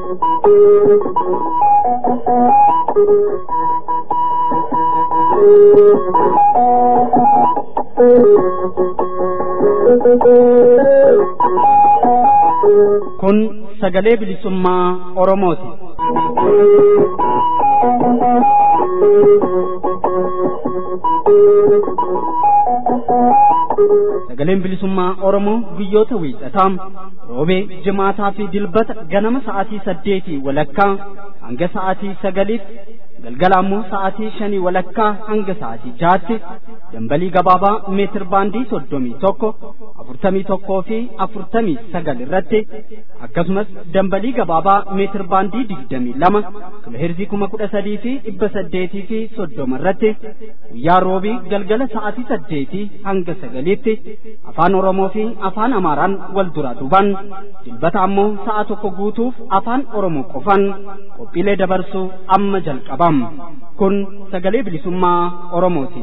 Kun sagalee bilisummaa Oromooti. Sagaleen bilisummaa Oromoo guyyoota wiixataa roobee jimaataa fi dilbata ganama sa'aatii saddeetii walakkaa hanga sa'aatii sagaliitti galgala ammoo sa'aatii shanii walakkaa hanga sa'aatii jaatti dambalii gabaabaa meetir baandii soddomii tokko afurtamii tokkoo fi afurtamii sagal irratti akkasumas dambalii gabaabaa meetir baandii digdamii lama kiloheerzii kuma kudha sadii fi dhibba saddeetii fi soddoma irratti guyyaa roobii galgala sa'aatii saddeetii hanga sagaliitti afaan oromoo fi afaan amaaraan wal duraa duubaan dilbata ammoo sa'a tokko guutuuf afaan oromoo qofaan qophiilee dabarsuu amma jalqabam kun sagalee bilisummaa oromooti.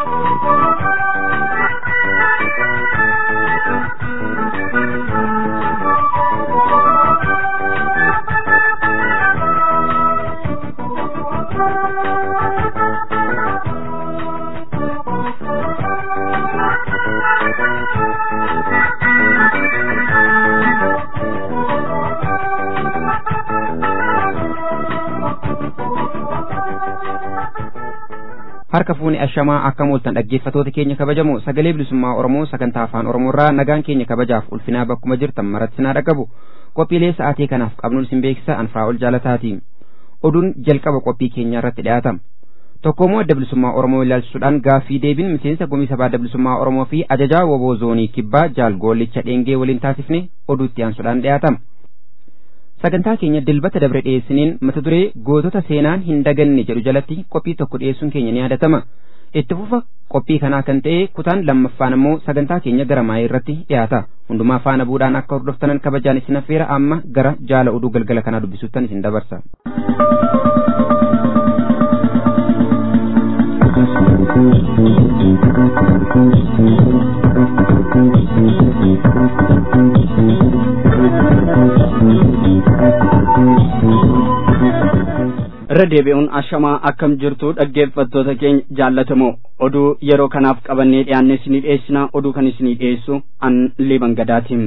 harka fuuni ashamaa akka mooltan dhaggeeffatoota keenya kabajamoo sagalee bilisummaa oromoo sagantaa afaan oromoorraa nagaan keenya kabajaaf ulfinaa bakkuma jirtan maratti sinaa dhaqabu qophiilee sa'aatii kanaaf qabnuun isin beeksisa anfaa ol jaalataati oduun jalqaba qophii keenyaa irratti dhiyaatama tokkoommoo adda bilisummaa oromoo ilaalchisuudhaan gaaffii deebiin miseensa gumii sabaa adda bilisummaa oromoo fi ajajaa woboo zoonii kibbaa jaal goollicha dheengee waliin taasifne oduutti aansuudhaan dhiyaatama sagantaa keenya dilbata dabre dhiyeessiniin mata duree gootota seenaan hin daganne jedhu jalatti qophii tokko dhiyeessuun keenya ni yaadatama itti fufa qophii kanaa kan ta'e kutaan lammaffaan ammoo sagantaa keenya gara maayii irratti dhiyaata hundumaa faana buudhaan akka hordoftanan kabajaan isin affeera amma gara jaala oduu galgala kanaa dubbisuuttan isin dabarsa. irra deebi'uun ashamaa akkam jirtu dhaggeeffattoota keenya jaallatamoo oduu yeroo kanaaf qabannee dhiyaanne isinii dhiyeessina oduu kan isinii dhiyeessu an liban gadaatiin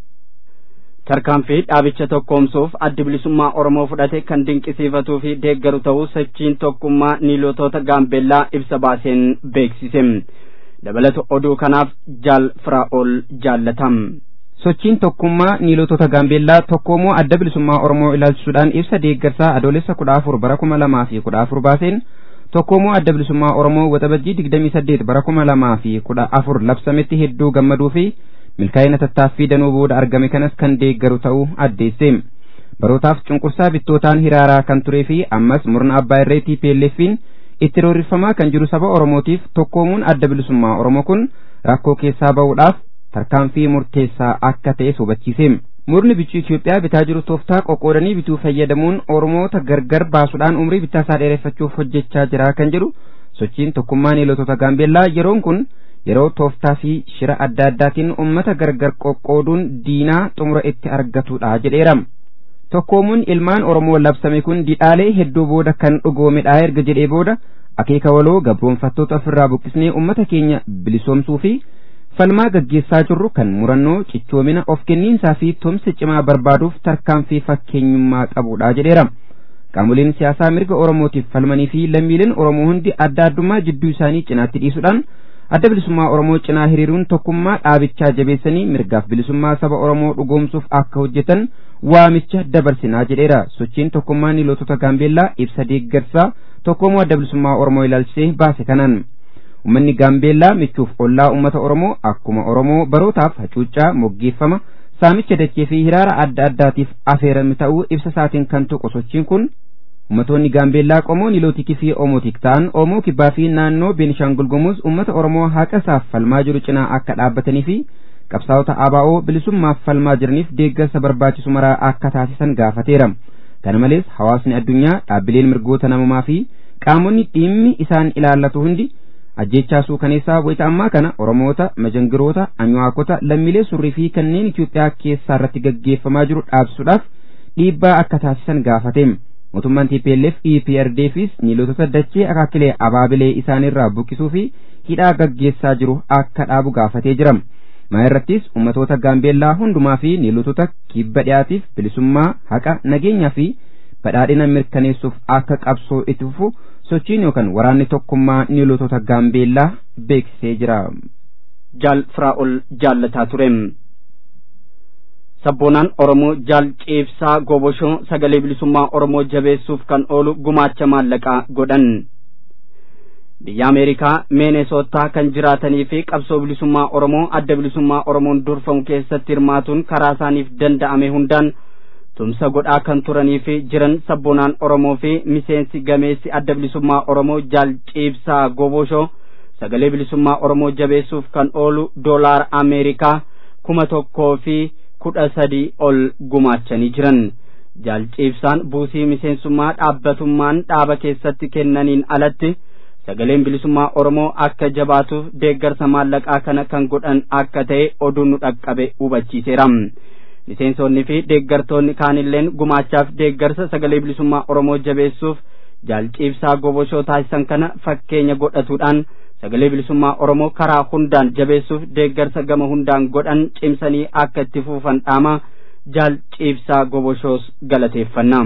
tarkaanfii dhaabicha tokkoomsuuf addi bilisummaa oromoo fudhate kan dinqisiifatuu fi deeggaru ta'uu sochiin tokkummaa niilotota gaambeellaa ibsa baaseen beeksise dabalata oduu kanaaf jaal firaa'ol jaallatam sochiin tokkummaa niilotota gaambeellaa tokkoomoo adda bilisummaa oromoo ilaalchisuudhaan ibsa deeggarsaa adoolessa kudha afur bara kuma lamaa fi kudha afur baaseen tokkoomoo adda bilisummaa oromoo waxabajjii digdamii saddeet bara kuma lamaa fi kudha afur labsametti hedduu gammaduu fi milkaa'ina tattaaffii danuu booda argame kanas kan deeggaru ta'uu addeesse barootaaf cunqursaa bittootaan hiraaraa kan turee fi ammas murna abbaa irree TPLF'n itti roorrifamaa kan jiru saba oromootiif tokkoomuun adda bilisummaa oromoo kun rakkoo keessaa ba'uudhaaf tarkaanfii murteessaa akka ta'es hubachiise murni bichuu Itoophiyaa bitaa jiru tooftaa qoqqoodanii bituu fayyadamuun oromoota gargar baasuudhaan umrii bittaa isaa dheereffachuuf hojjechaa jira kan jedhu sochiin tokkummaa niilotota gaambeellaa yeroon kun yeroo tooftaa fi shira adda addaatiin ummata gargar qoqqooduun diinaa xumura itti argatudha jedheera. tokkoomuun ilmaan oromoo labsame kun didhaalee hedduu booda kan dhugoomedha erga jedhee booda akeeka waloo gabroonfattoota ofirraa buqqisnee ummata keenya bilisoomsuu fi falmaa gaggeessaa jirru kan murannoo cichoomina of kenniinsaa fi tumsa cimaa barbaaduuf tarkaanfii fakkeenyummaa qabudha jedheera qaamoleen siyaasaa mirga oromootiif falmanii fi lammiileen oromoo hundi adda addummaa jidduu isaanii cinaatti dhiisuudhaan adda bilisummaa oromoo cinaa hiriiruun tokkummaa dhaabichaa jabeessanii mirgaaf bilisummaa saba oromoo dhugoomsuuf akka hojjetan waamicha dabarsinaa jedheera sochiin tokkummaa niilotota gaambeellaa ibsa deeggarsaa tokkoomoo adda bilisummaa oromoo ilaalchisee baase kanaan ummanni gaambeellaa michuuf ollaa ummata oromoo akkuma oromoo barootaaf hacuuccaa moggeeffama saamicha dachee fi hiraara adda addaatiif afeerame ta'uu ibsa isaatiin kan tuqu sochiin kun ummatoonni gaambeellaa qomoo niilootikii fi oomotik ta'an oomoo kibbaa fi naannoo beenishaangul gumuz ummata oromoo haqa isaaf falmaa jiru cinaa akka dhaabbatanii fi qabsaa'ota ABO bilisummaaf falmaa jiraniif deeggarsa barbaachisu maraa akka taasisan gaafateera kana malees hawaasni addunyaa dhaabbileen mirgoota namummaa fi qaamonni dhimmi isaan ilaallatu hundi ajjechaa suukaneessaa wayita ammaa kana oromoota majangiroota anyuwaakota lammiilee surrii fi kanneen Itoophiyaa keessaa irratti gaggeeffamaa jiru dhaabsuudhaaf dhiibbaa akka taasisan gaafate mootummaan TPLF EPRDFis niilotota dachee akaakilee abaabilee isaanirraa buqqisuu fi hidhaa gaggeessaa jiru akka dhaabu gaafatee jira. Maa irrattis ummatoota gaambeellaa hundumaa fi niilotota kibba dhiyaatiif bilisummaa haqa nageenyaa fi badhaadhina mirkaneessuuf akka qabsoo itti fufu sochiin yookaan waraanni tokkummaa niilotota gaambeellaa beeksisee jira. Jaal Firaa'ol jaallataa ture. Sabboonaan Oromoo jaal ciibsaa goboshoo sagalee bilisummaa Oromoo jabeessuuf kan oolu gumaacha maallaqaa godhan. Biyya Ameerikaa Meenesootaa kan jiraatanii fi qabsoo bilisummaa Oromoo adda bilisummaa Oromoon durfamu keessatti hirmaatuun karaa isaaniif danda'ame hundaan tumsa godhaa kan turanii fi jiran sabboonaan Oromoo fi miseensi gameessi adda bilisummaa Oromoo jaal ciibsaa goboshoo sagalee bilisummaa Oromoo jabeessuuf kan oolu doolaara Ameerikaa kuma tokkoo fi kudha sadii ol gumaachanii jiran. Jaal ciibsaan buusii miseensummaa dhaabbatummaan dhaaba keessatti kennaniin alatti sagaleen bilisummaa Oromoo akka jabaatuuf deeggarsa maallaqaa kana kan godhan akka ta'e oduun nu dhaqqabe hubachiiseera. Miseensonni fi deeggartoonni kaanilleen gumaachaaf deeggarsa sagalee bilisummaa Oromoo jabeessuuf jaal ciibsaa goboshoo taasisan kana fakkeenya godhatuudhaan sagalee bilisummaa Oromoo karaa hundaan jabeessuuf deeggarsa gama hundaan godhan cimsanii akka itti fufan dhaama jaal ciibsaa goboshoos galateeffanna.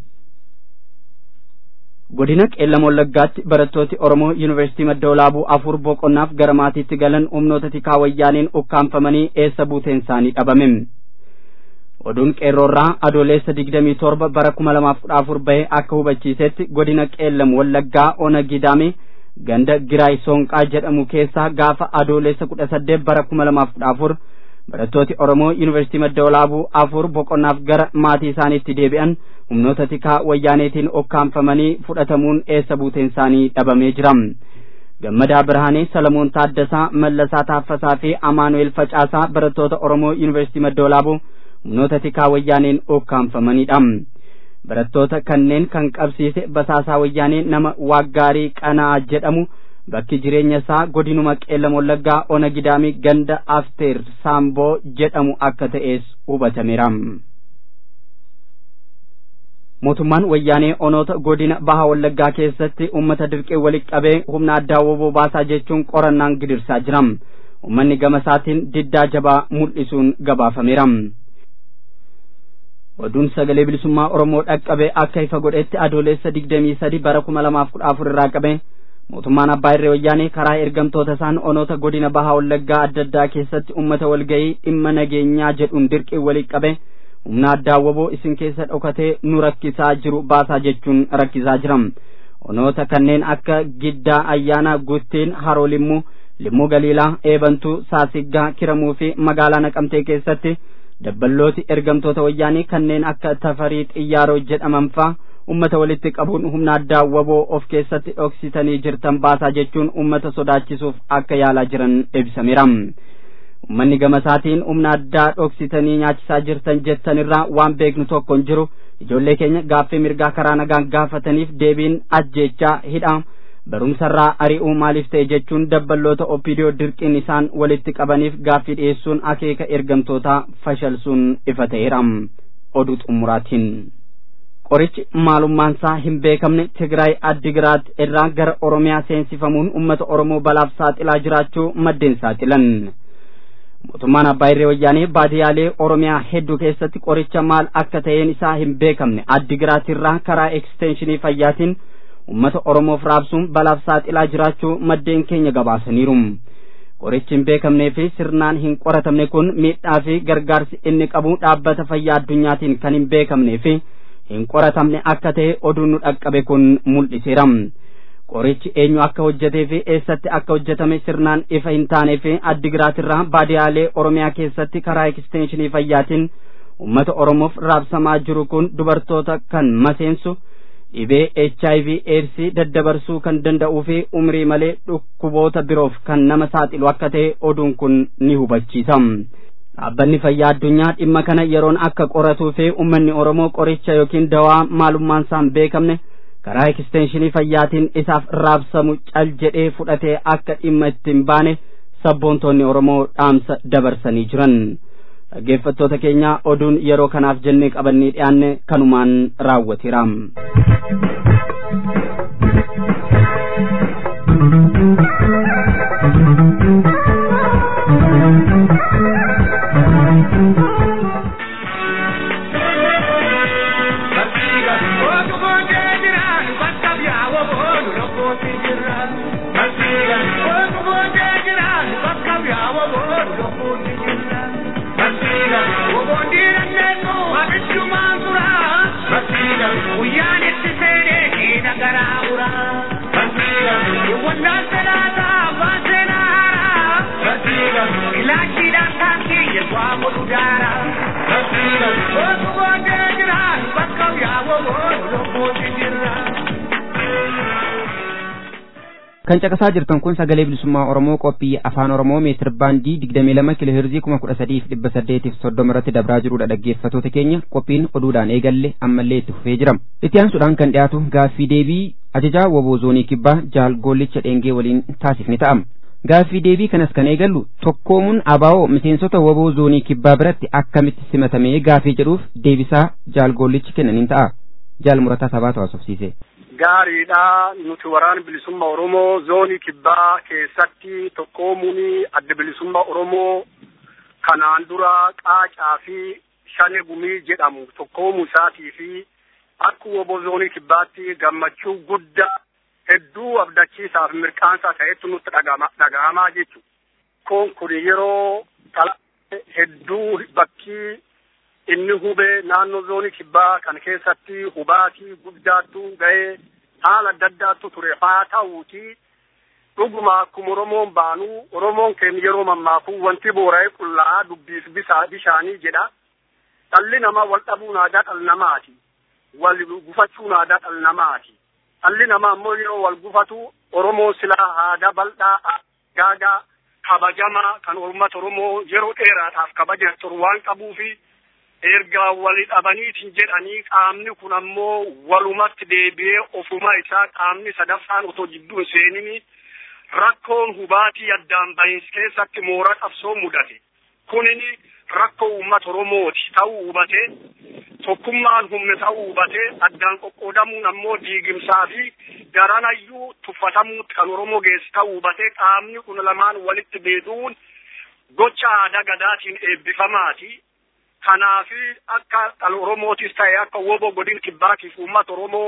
Godina Qeellam Wallaggaatti barattooti Oromoo Yuunivarsiitii Madda Walaabuu afur boqonnaaf gara maatiitti galan humnoota tikaa wayyaaniin ukkaanfamanii eessa buuteen isaanii dhabame. Oduun qeerroorraa adoolessa digdamii torba bara kuma lamaaf kudha afur bahe akka hubachiisetti godina Qeellam Wallaggaa Ona Gidaame ganda Giraay Soonqaa jedhamu keessaa gaafa adoolessa kudha saddeet bara kuma lamaaf kudha afur barattooti Oromoo Yuunivarsiitii Madda Walaabuu afur boqonnaaf gara maatii isaaniitti deebi'an humnoota tikaa wayyaaneetiin okkaanfamanii fudhatamuun eessa buuteen isaanii dhabamee jira. Gammadaa Birhaanee Salamoon Taaddasaa Mallasaa Taaffasaa fi Amaanu'eel Facaasaa barattoota Oromoo Yuunivarsiitii Madda Walaabuu humnoota tikaa wayyaaneen okkaanfamanidha. barattoota kanneen kan qabsiise basaasaa wayyaanee nama waaggaarii qanaa jedhamu bakki jireenya isaa godinuma qeellam wallaggaa ona gidaamii ganda afteer saamboo jedhamu akka ta'es hubatameera. mootummaan wayyaanee onoota godina baha wallaggaa keessatti ummata dirqee walitti qabee humna addaa woboo baasaa jechuun qorannaan gidirsaa jira. ummanni gama isaatiin diddaa jabaa mul'isuun gabaafameera. oduun sagalee bilisummaa oromoo dhaqqabe akka ifa godhetti adoolessa digdamii sadi bara kuma lamaaf kudha afur irraa qabe mootummaan abbaa irree wayyaanee karaa ergamtoota isaan onoota godina bahaa wallaggaa adda addaa keessatti ummata walgayii dhimma nageenyaa jedhuun dirqii walitti qabe humna addaa woboo isin keessa dhokatee nu rakkisaa jiru baasaa jechuun rakkisaa jira onoota kanneen akka giddaa ayyaana guttiin haroo limmuu limmuu galiilaa eebantuu saasiggaa kiramuu fi magaalaa naqamtee keessatti dabballooti ergamtoota wayyaanii kanneen akka tafarii xiyyaaroo jedhaman faa ummata walitti qabuun humna addaa woboo of keessatti dhoksitanii jirtan baasaa jechuun ummata sodaachisuuf akka yaalaa jiran ibsameera. Ummanni gama isaatiin humna addaa dhoksitanii nyaachisaa jirtan jettanirraa waan beeknu tokko hin jiru ijoollee keenya gaaffii mirgaa karaa nagaan gaafataniif deebiin ajjeechaa hidhaa barumsarraa ari'uu maaliif ta'e jechuun dabballoota opiidiyoo dirqiin isaan walitti qabaniif gaaffii dhiyeessuun akeeka ergamtootaa fashalsuun ifa ta'eera oduu xumuraatiin. qorichi maalummaansaa hin beekamne Tigraay Addigiraat irraa gara Oromiyaa seensifamuun uummata Oromoo balaaf saaxilaa jiraachuu maddeen saaxilan. Mootummaan Abbaa Irree Wayyaanee baadiyaalee Oromiyaa hedduu keessatti qoricha maal akka ta'een isaa hin beekamne Addigiraat irraa karaa ekstenshinii fayyaatiin uummata Oromoof raabsuun balaaf saaxilaa jiraachuu maddeen keenya gabaasaniiru. Qorichi hin beekamnee fi sirnaan hin qoratamne kun miidhaa fi gargaarsi inni qabu dhaabbata fayyaa addunyaatiin kan hin beekamnee fi hin qoratamne akka ta'e oduun nu dhaqqabe kun mul'iseera. Qorichi eenyu akka hojjetee fi eessatti akka hojjetame sirnaan ifa hin taanee fi addigiraat irraa baadiyaalee Oromiyaa keessatti karaa ekstenshinii fayyaatiin uummata Oromoof raabsamaa jiru kun dubartoota kan maseensu dhibee HIV AIDS daddabarsuu kan danda'uu fi umrii malee dhukkuboota biroof kan nama saaxilu akka ta'e oduun kun ni hubachiisa. Dhaabbanni fayyaa addunyaa dhimma kana yeroon akka qoratuu fi uummanni Oromoo qoricha yookiin dawaa maalummaan isaan beekamne karaa ekstenshinii fayyaatiin isaaf raabsamu cal jedhee fudhatee akka dhimma ittiin baane sabboontoonni Oromoo dhaamsa dabarsanii jiran. dhaggeeffattoota keenya oduun yeroo kanaaf jennee qabannee dhiyaanne kanumaan raawwateera. kan caqasaa jirtan kun sagalee bilisummaa oromoo qophii afaan oromoo meetir baandii digdamii lama kiiloo heerzii kuma kudha sadiif dhibba saddeetiif soddoma irratti dabraa jirudha dhaggeeffatoota keenya qophiin oduudhaan eegalle ammallee itti fufee jira itti aansuudhaan kan dhiyaatu gaaffii deebii ajajaa woboo zoonii kibbaa jaal goollicha dheengee waliin taasifni ta'ama gaaffii deebii kanas kan eegallu tokkoomuun abaa'oo miseensota woboo zoonii kibbaa biratti akkamitti simatamee gaafii jedhuuf deebisaa jaal goollichi kennaniin ta'a jaal murataa sabaatu haasofsiise. gaariidha nuti waraana bilisummaa oromoo zoonii kibbaa keessatti tokkoomuun adda bilisummaa oromoo kanaan dura qaacaa fi shane gumii jedhamu tokkoomuu isaatii fi akka woboo zoonii kibbaatti gammachuu guddaa hedduu abdachiisaa fi mirqaansaa ta'etti nutti dhaga'amaa jechuudha. Kun kun yeroo hedduu bakkii inni hubee naannoo zoonii kibbaa kan keessatti hubaatii guddaattu ga'ee haala adda addaattu ture haa ta'uuti dhuguma akkuma oromoon baanu oromoon keenya yeroo mammaaku wanti boora'ee qullaa'aa dubbiif bisaa bishaanii jedha dhalli namaa wal dhabuun aadaa dhala namaati wal gufachuun aadaa dhala namaati dhalli namaa ammoo yeroo wal gufatu oromoon silaa aadaa bal'aa gaagaa kabajamaa kan uummata oromoo yeroo dheeraadhaaf kabaja turu waan qabuufi erga wali dhabaniitiin jedhanii qaamni kun ammoo walumatti deebi'ee ofuma isaa qaamni sadaffaan otoo jidduu hin seenini rakkoon hubaatii addaan bahiinsa keessatti moora qabsoo mudate kunini rakkoo uummata oromooti ta'uu hubate tokkummaan humne ta'uu hubate addaan qoqqoodamuun ammoo diigimsaa fi daranayyuu tuffatamuutti kan oromoo geessu ta'uu hubate qaamni kun lamaan walitti deebi'uun gocha aadaa gadaatiin eebbifamaati. kanaafi akka dhala oromootis ta'e akka wobo godin kibbaatiif uummata oromoo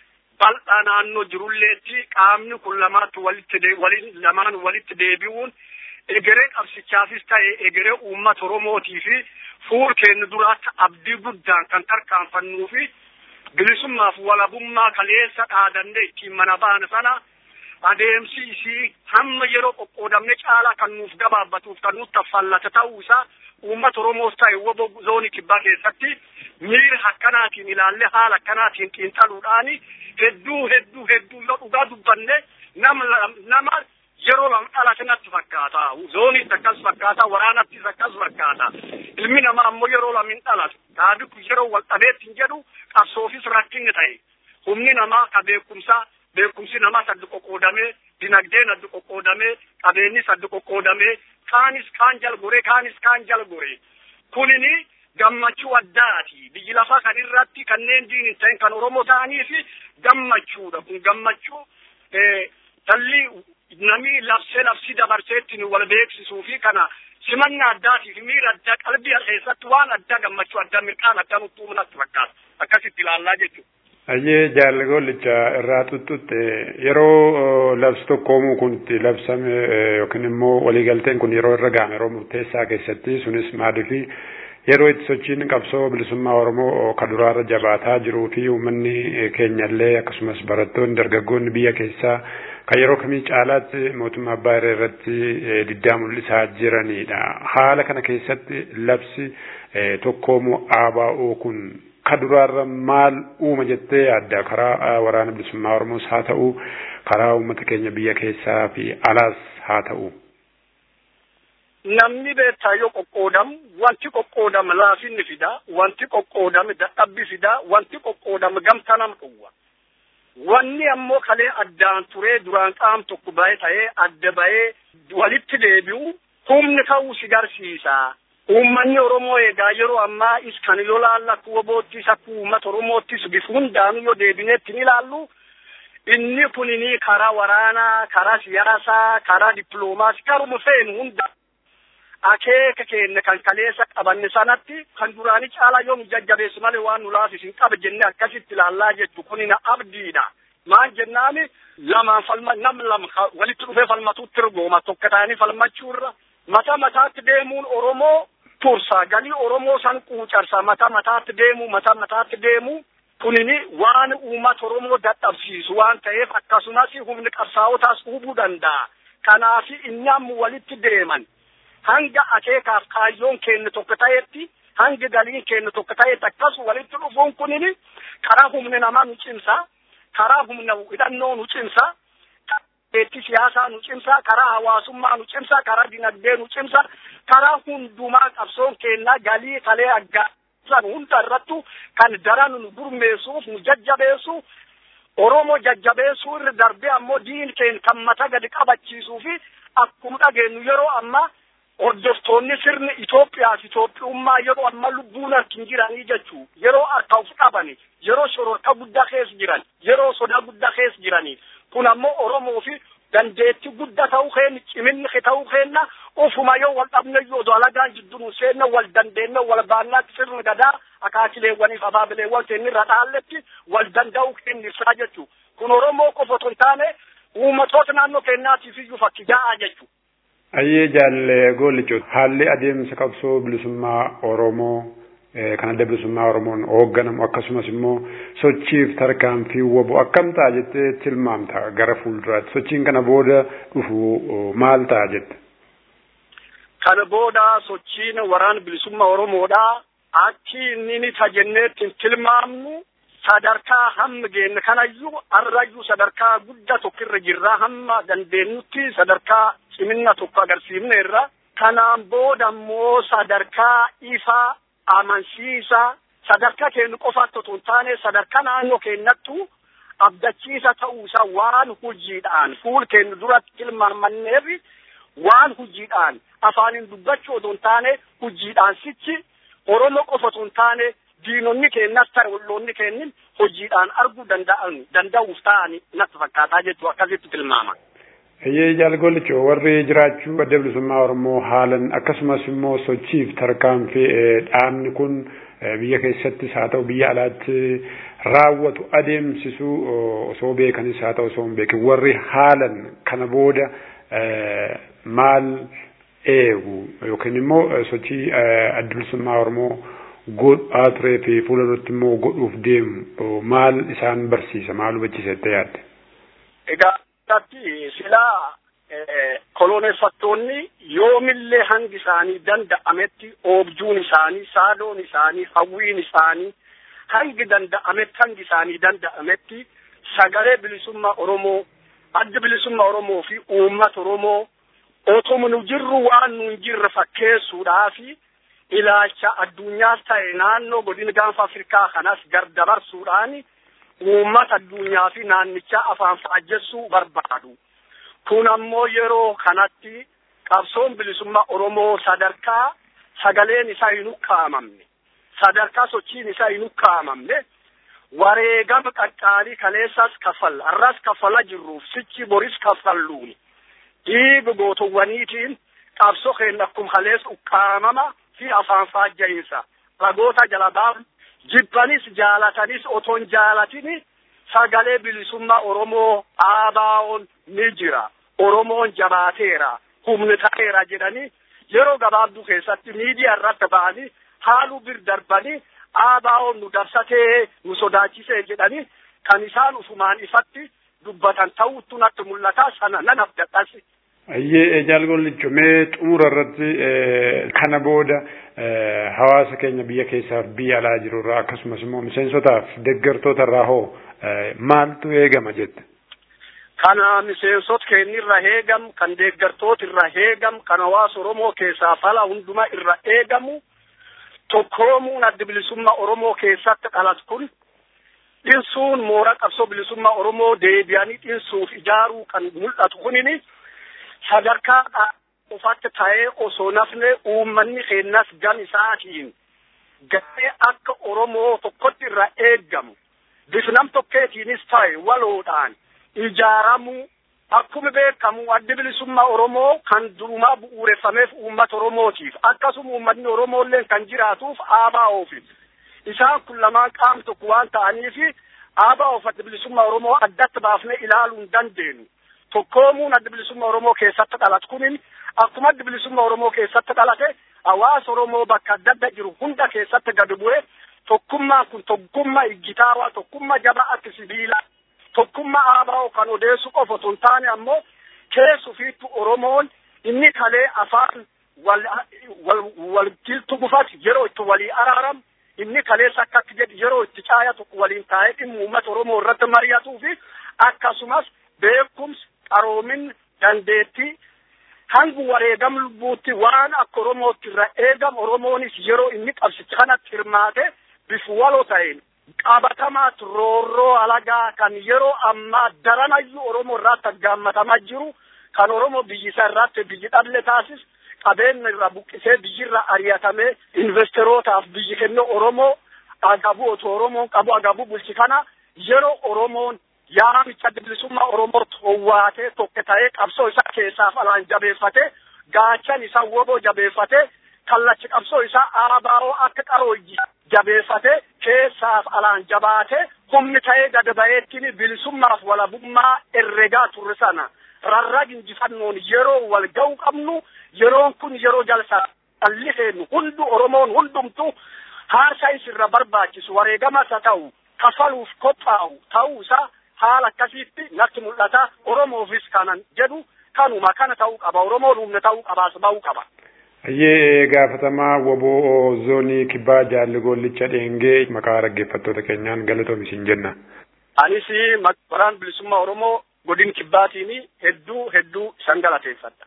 bal'aa naannoo jirulleetti qaamni kun lamaatti walitti waliin lamaan walitti deebi'uun egeree qabsichaafis ta'e egeree uummata oromootii fi fuul keenya duraatti abdii guddaan kan tarkaanfannuu fi bilisummaaf walabummaa kaleessa dhaadannee ittiin mana baana sana adeemsi isii hamma yeroo qoqqoodamne caalaa kan nuuf gabaabbatuuf kan nuuf taffallata ta'uu isaa uummata Oromoos ta'e wobo zoonii kibbaa keessatti miira akkanaatiin ilaalle haala akkanaatiin xiinxaluudhaan hedduu hedduu hedduu yoo dhugaa dubbanne nama nama yeroo lama dhalate natti fakkaata zooniitti akkas fakkaata waraanattis akkas fakkaata ilmi namaa ammoo yeroo lama hin dhalatu taadiku yeroo wal dhabeetti hin jedhu qabsoofis rakkinni ta'e humni namaa ka beekumsaa beekumsi namaa saddu qoqqoodamee dinagdeen addu qoqqoodamee qabeenyis addu qoqqoodamee kaanis kaan jal gore kaanis kaan jal gore kunini gammachuu addaati biyyi lafaa kan irratti kanneen diin hin ta'in kan oromoo ta'anii fi gammachuudha kun gammachuu talli namni labsee labsii dabarseetti wal beeksisuu fi kana simannaa addaatiif miira addaa qalbii keessatti waan addaa gammachuu addaa mirqaan addaa nutti uumnatti fakkaata akkasitti ilaallaa jechuudha. Ayyee jaalagolicha irraa tuttutte yeroo labsi tokkoomuu kun itti labsame yookiin immoo waliigalteen kun yeroo irra ga'ame yeroo murteessaa keessatti sunis maaliifi yeroo itti sochiin qabsoo bilisummaa Oromoo ka duraarra jabaataa jiruu fi uummanni keenyallee akkasumas barattoonni dargaggoonni biyya keessaa kan yeroo kamii caalaatti mootummaa abbaa irree irratti diddaa mul'isaa jiranidha. Haala kana keessatti labsi tokkoomuu ABO kun ka duraarra maal uuma jettee yaadda karaa waraana bilisummaa Oromoos haa ta'u karaa uummata keenya biyya keessaa fi alaas haa ta'u. Namni beektaa yoo qoqqoodamu wanti qoqqoodame laafinni fida wanti qoqqoodame dadhabbi fida wanti qoqqoodame gamta nam dhowwa. Wanni ammoo kalee addaan turee duraan qaam tokko bahee ta'ee adda bahee walitti deebi'u humni ta'uu si garsiisa. uummanni Oromoo egaa yeroo ammaa is kan yoo laalla akka woboottis akka uummata Oromoottis bifa hundaanuu yoo deebineetti ni ilaallu inni kunini karaa waraanaa karaa siyaasaa karaa dippiloomaasii karuma feenu hunda akeeka keenya kan kaleessa qabanne sanatti kan duraanii caalaa yoo nu jajjabeessu malee waan nu laafis hin qaba jenne akkasitti ilaallaa jechu kunina abdiidha maal jennaani lamaan falma nam lama walitti dhufee falmatuutti ergooma tokko ta'anii falmachuurra mata mataatti deemuun Oromoo tursa galii Oromoo san quucarsa mata mataatti deemu mata mataatti deemu kunini waan uummata Oromoo dadhabsiisu waan ta'eef akkasumas humni qabsaa'otaas hubuu danda'a. Kanaaf inni amma walitti deeman hanga akeekaaf kaayyoon keenya tokko ta'etti hanga galiin keenya tokko ta'etti akkasu walitti dhufuun kunini karaa humni namaa nu cimsa karaa humna hidhannoo nu cimsa karaa siyaasaa nu cimsa karaa hawaasummaa nu cimsa karaa dinagdee nu cimsa karaa hundumaa qabsoon keenya galii kalee aggaa san hunda irrattu kan daran nu gurmeessuuf nu jajjabeessu Oromoo jajjabeessuu irra darbee ammoo diin keenya kan mata gadi qabachiisuu fi akkuma dhageenyu yeroo ammaa hordoftoonni sirni Itoophiyaaf Itoophiyummaa yeroo amma lubbuun harkin jiranii jechuu yeroo harka of qabani yeroo shororka guddaa keessa jiran yeroo sodaa guddaa keessa jiranii kun ammoo Oromoo fi dandeetti guddaa ta'uu keenya ciminni ta'uu keenya ufuma yoo wal dhabne yoo dalagaan jidduu nu seenna wal dandeenye wal baannaatti sirni gadaa akaakileewwaniif abaabileewwan keenya irra dhaalletti wal danda'uu keenya ibsaa jechuu kun Oromoo qofa otoo hin taane uummatoota naannoo keenyaatiif iyyuu fakkii gahaa jechuu. Ayyee jaalle goolicho haalli adeemsa qabsoo bilisummaa Oromoo kan adda bilisummaa Oromoon hoogganamu akkasumas immoo sochiif tarkaanfii wabu akkam ta'a jettee tilmaamta gara fuulduraatti sochiin kana booda dhufu maal ta'a jette. Kana booda sochiin waraana bilisummaa Oromoodha. Akki inni ni tajenneetti tilmaamnu sadarkaa hamma geenne kanayyuu har'ayyuu sadarkaa guddaa tokkirra jirra hamma dandeenyutti sadarkaa cimina tokko agarsiifneerra. Kanaan booda immoo sadarkaa ifaa amansiisa sadarkaa keenya qofaatti otoo hin taane sadarkaa naannoo keenyattu abdachiisa ta'uusaa waan hojiidhaan fuul keenya duratti tilmaamanneef waan hojiidhaan afaaniin dubbachuu otoo hin taane hojiidhaan sichi Oromoo qofa otoo hin taane diinonni keenyas ta'e olloonni keenya hojiidhaan arguu danda'an danda'uuf ta'ani natti fakkaataa jechuu akkasitti tilmaama. Eeyyee jaalgolicho warri jiraachuu adda bilisummaa Oromoo haalan akkasumas immoo sochiif tarkaanfii dhaabni kun biyya keessattis haa ta'u biyya alaatti raawwatu adeemsisu osoo beekanis haa ta'u osoo hin beekin warri haalan kana booda maal eegu yookiin immoo sochii adda bilisummaa Oromoo godhaa turee fi fuula duratti immoo godhuuf deemu maal isaan barsiisa maal hubachiisa jettee yaadde? Egaa irratti silaa koloneeffattoonni yoomillee hangi isaanii danda'ametti oobjuun isaanii saadoon isaanii hawwiin isaanii hangi danda'ametti hangi isaanii danda'ametti sagalee bilisummaa Oromoo adda bilisummaa Oromoo fi uummata Oromoo otuma nu jirru waan nu hin jirre fakkeessuudhaa fi ilaalcha addunyaas ta'e naannoo godina gaanfa Afrikaa kanas gardabarsuudhaan uummata addunyaa fi naannichaa afaan faajjessuu barbaadu. Kun ammoo yeroo kanatti qabsoon bilisummaa Oromoo sadarkaa sagaleen isaa hin ukkaamamne, sadarkaa sochiin isaa hin ukkaamamne, wareegama qaqqaalii kaleessas kaffalla, arras kaffala jirruuf sichi boris kaffalluuni. Dhiiga gootowwaniitiin qabsoo keenya akkuma kaleessa ukkaamama fi afaan faajja'iinsa. Ragoota jala baafnu jibbanis jaalatanis oton jaalatini sagalee bilisummaa Oromoo aabaa'oon ni jira. Oromoon jabaateera, humni ta'eera jedhanii yeroo gabaabduu keessatti miidiyaa irratti ba'anii haaluu bir darbanii aabaa'oon nu dabsatee nu sodaachisee jedhanii kan isaan ufumaan ifatti dubbatan ta'uutu natti mul'ata sana nan abdadhasi. Ayyee jaalgollicho mee xumura irratti kana booda hawaasa keenya biyya keessaaf biyya alaa jiru irraa akkasumas immoo miseensotaaf deeggartoota irraa hoo maaltu eegama jette? Kana miseensota keenya irra eegamu, kan deeggartoota irra eegamu, kan hawaasa Oromoo keessaa fala hundumaa irra eegamu, tokkoomuun adda bilisummaa Oromoo keessatti dhalatu kun dhinsuun mooraa qabsoo bilisummaa Oromoo deebi'anii dhinsuuf ijaaruu kan mul'atu kunini sadarkaa qofatti ta'ee osoo nafne uummanni keenyas gam isaatiin garee akka Oromoo tokkotti irra eeggamu bifnam tokkeetiinis ta'e waloodhaan ijaaramuu akkuma beekamu addi bilisummaa Oromoo kan durumaa bu'uureffameef uummata Oromootiif akkasuma uummanni Oromoollee kan jiraatuuf aabaa oofi. Isaan kun lamaan qaama tokko waan ta'aniif aabaa oof addi bilisummaa Oromoo addatti baafnee ilaaluu hin dandeenyu. Tokkoomuun addi bilisummaa Oromoo keessatti dhalate kunin akkuma addi bilisummaa Oromoo keessatti dhalate hawaasa Oromoo bakka adda adda jiru hunda keessatti gadi bu'ee tokkummaan kun tokkummaa iggitaawaa tokkummaa jabaa akka sibiilaa tokkummaa aabaa kan odeessu qofa osoo hin taane ammoo keessufiittu Oromoon inni kalee afaan wal walgiltu gufati yeroo itti walii araaramu inni kaleessa akka akka jedhu yeroo itti caaya tokko waliin taa'ee dhimma uummata Oromoo irratti mari'atuu fi akkasumas beekumsi qaroomin dandeettii hangu wareegam lubbuutti waan akka Oromootti irra eegam Oromoonis yeroo inni qabsicha kanatti hirmaate bifu waloo ta'een qabatamaatti roorroo alagaa kan yeroo ammaa daranayyuu Oromoo irratti aggaammatamaa jiru kan Oromoo biyyisa irratti biyyi dhable taasis qabeenya irraa buqqisee biyyirra ari'atamee investeerootaaf biyyi kennee Oromoo agabuu otoo Oromoon qabu agabuu bulchi kana yeroo Oromoon yaamicha bilisummaa Oromoo towwaatee tokko ta'ee qabsoo isaa keessaaf alaan jabeeffatee gaachan isaa woboo jabeeffatee kallachi qabsoo isaa aabaa'oo akka qarooyyi jabeeffatee keessaaf alaan jabaatee humni ta'ee gad ba'eettiin bilisummaaf walabummaa herregaa turre sana rarrag injifannoon yeroo wal ga'u qabnu yeroon kun yeroo jalsaa dhalli seennu hundu Oromoon hundumtu haasaa isirra barbaachisu wareegamas haa ta'u kafaluuf qophaa'u ta'uu isaa haala akkasiitti natti mul'ata Oromoofis kanan jedhu kanuma kana ta'uu qaba Oromoon humna ta'uu qabaas ba'uu qaba. Ayyee gaafatamaa woboo zoonii kibbaa jaalli gollicha dheengee maqaa dhaggeeffattoota keenyaan galatoomi isin jenna. Anis waraan bilisummaa Oromoo godin kibbaatiin hedduu hedduu isan galateeffadha.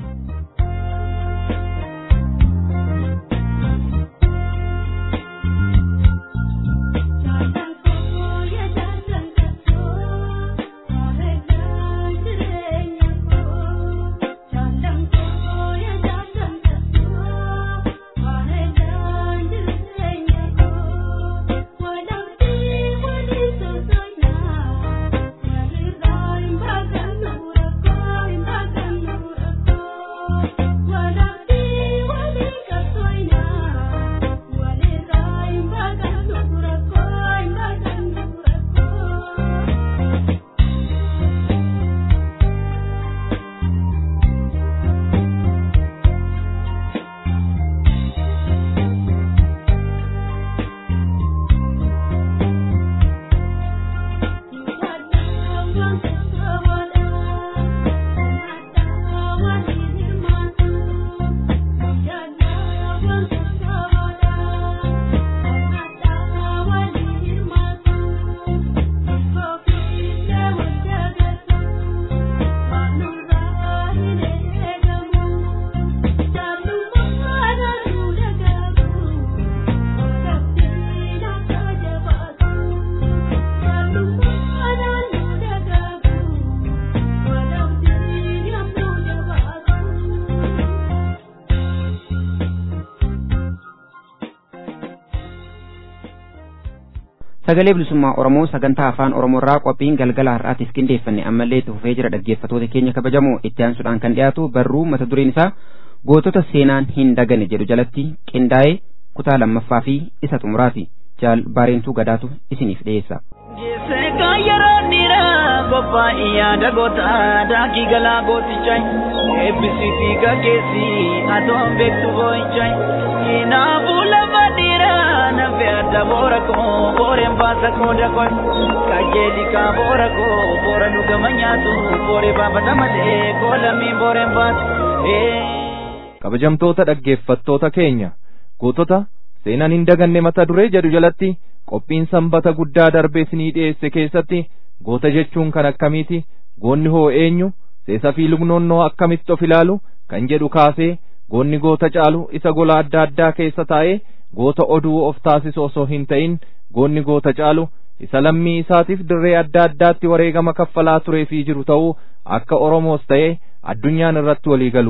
sagalee bilisummaa oromoo sagantaa afaan oromoorraa qophiin galgala har'aatiif qindeeffanne ammallee itti fufee jira dhaggeeffattoota keenya kabajamoo itti aansuudhaan kan dhiyaatu barruu mata dureen isaa gootota seenaan hin dagane jedhu jalatti qindaa'ee kutaa lammaffaa fi isa xumuraati jaal baareentuu gadaatu isiniif dhiyeessa. Seekaa yeroo dhiiraa qophaa'e yaada gootaa daakii galaa gootichaa eebbisiitii gaggeessi atoon beektu boo'ichaa kinaafuu lafa dhiiraa nafe adda boora koo booreen baasa koo dakoo kajeeli kaa boora koo boora dhugama nyaatu booree baafata malee koo lammiin booreen baatu. Kabajamtoota dhaggeeffattoota keenya gootota seenaan hin daganne mata duree jedhu jalatti qophiin sanbata guddaa darbee isinii dhiyeesse keessatti goota jechuun kan akkamiiti goonni hoo eenyu seesa fi lugnoonnoo akkamitti of ilaalu kan jedhu kaasee goonni goota caalu isa gola adda addaa keessa taa'ee goota oduu of taasisu osoo hin ta'in goonni goota caalu isa lammii isaatiif dirree adda addaatti wareegama kaffalaa turee fi jiru ta'uu akka Oromoos ta'ee addunyaan irratti walii galu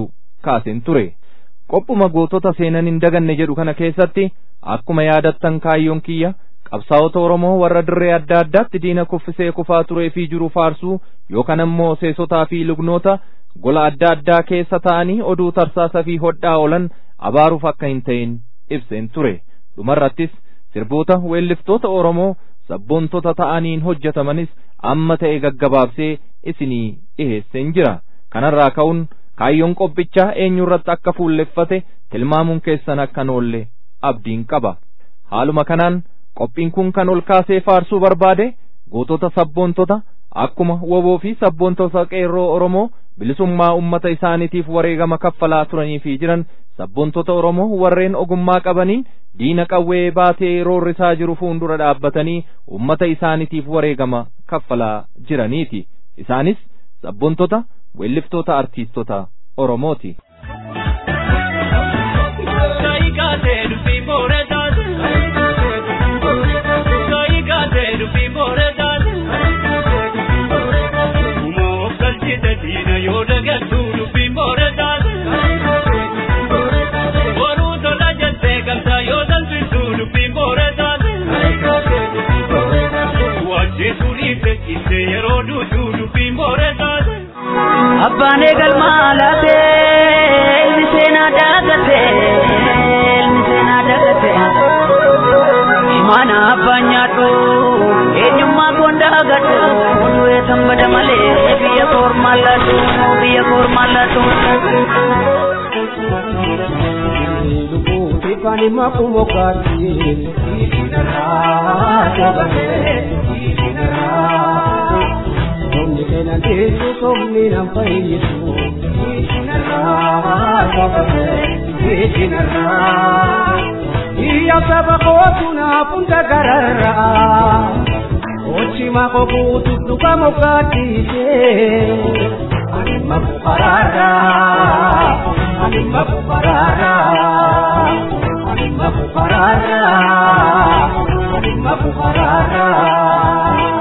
kaaseen ture qophuma gootota seenan hin daganne jedhu kana keessatti akkuma yaadattan kaayyoon kiyya qabsaa'ota Oromoo warra dirree adda addaatti diina kuffisee kufaa turee fi jiru faarsuu yookaan ammoo seesotaa fi lugnoota gola adda addaa keessa ta'anii oduu tarsaasa fi hodhaa oolan abaaruuf akka hin ta'in ibseen ture dhumarrattis sirboota weelliftoota Oromoo sabboontota ta'aniin hojjetamanis amma ta'e gaggabaabsee isinii dhiheesseen jira kanarraa ka'uun kaayyoon qophichaa eenyurratti akka fuulleffate tilmaamuun keessan akka oolle abdiin qaba haaluma kanaan qophiin kun kan ol kaasee faarsuu barbaade gootota sabboontota akkuma woboo fi sabboontota qeerroo Oromoo bilisummaa ummata isaaniitiif wareegama kaffalaa turanii fi jiran sabboontota Oromoo warreen ogummaa qabaniin diina qawwee baatee roorrisaa jiru fuundura dhaabbatanii ummata isaaniitiif wareegama kaffalaa jiraniiti isaanis sabboontota weelliftoota artiistota Oromooti. Abbaan eegalmaa laatee ilmi seenaa dagatee ilmi seenaa dagatee imaana abbaan nyaadhu eenyummaa koon dagadhu du'ee sanbada malee biyya koormaa laatu biyya koormaa laatu. Kani makumo kati, isinara, kabate, isinara. Somni kenan teessu somni nan fayyisu isinarraa qabate isinarraa iyya saba kootu naaf hunda gararraa ochima kokuutu dhuga mokkaatiise animma fukaraarraa animma fukaraarraa animma fukaraarraa animma fukaraarraa.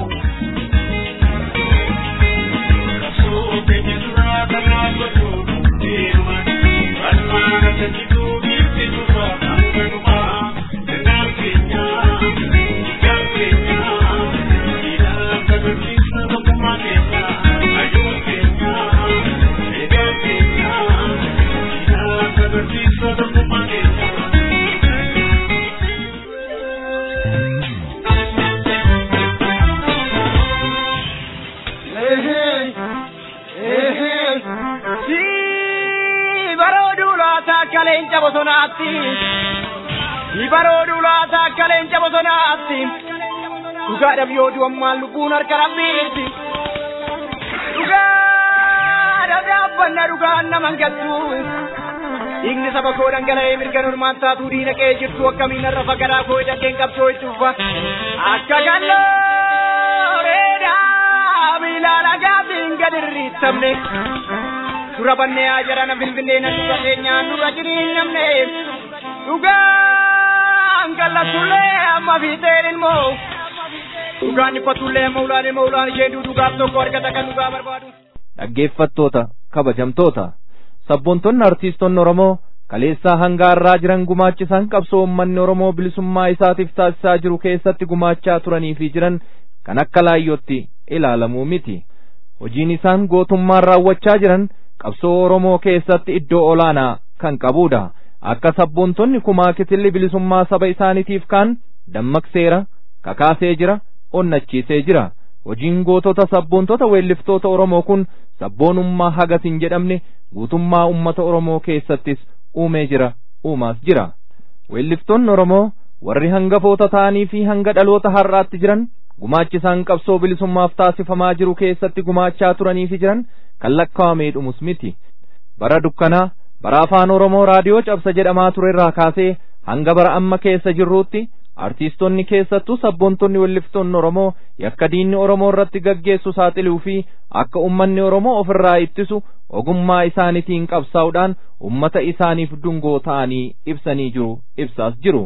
leenca bosonaatti ni baroodu laata akka leenca bosonaatti dhugaadhaaf yoo du'ammaan lubbuun harka rabbiitti dhugaadhaaf dhaabbanna dhugaan naman galtu dhiigni saba koo dhangala'ee mirga normaan taatuu diina qe'ee jirtu akkamiin har'a fagaraa koo hidhateen qabsoo itti uffa akka gallooreedhaa miilaan agaatiin gad irriittamne dura bannee haa jarana finfinnee na dura keenyaan dura jiriin namne dhugaan gallatullee amma fiixeen ilmoo dhugaan dhiphatullee amma ulaan ilmoo ulaan ishee dhugaaf tokko argata kan dhugaa barbaadu. Dhaggeeffattoota kabajamtoota sabboontonni artiistonni Oromoo kaleessaa hanga har'aa jiran gumaachisan qabsoo uummanni Oromoo bilisummaa isaatiif taasisaa jiru keessatti gumaachaa turanii fi jiran kan akka laayyootti ilaalamuu miti. Hojiin isaan gootummaan raawwachaa jiran qabsoo Oromoo keessatti iddoo olaanaa kan qabudha. Akka sabboontonni kumaa kitilli bilisummaa saba isaaniitiif kaan dammaqseera, kakaasee jira, onnachiisee jira. Hojiin gootota sabboontota weelliftoota Oromoo kun sabboonummaa hagas hin jedhamne guutummaa ummata Oromoo keessattis uumee jira, uumaas jira. Weelliftoonni Oromoo warri hangafoota ta'anii fi hanga dhaloota har'aatti jiran gumaachisaan qabsoo bilisummaaf taasifamaa jiru keessatti gumaachaa turanii fi jiran kan lakkaa'amee dhumus miti. Bara dukkanaa bara afaan Oromoo raadiyoo cabsa jedhamaa ture irraa kaasee hanga bara amma keessa jirruutti artiistonni keessattuu sabboontonni weelliftoonni Oromoo yakka diinni Oromoo irratti gaggeessu saaxiluu fi akka ummanni Oromoo ofirraa ittisu ogummaa isaaniitiin qabsaa'uudhaan ummata isaaniif dungoo ta'anii ibsanii jiru ibsaas jiru.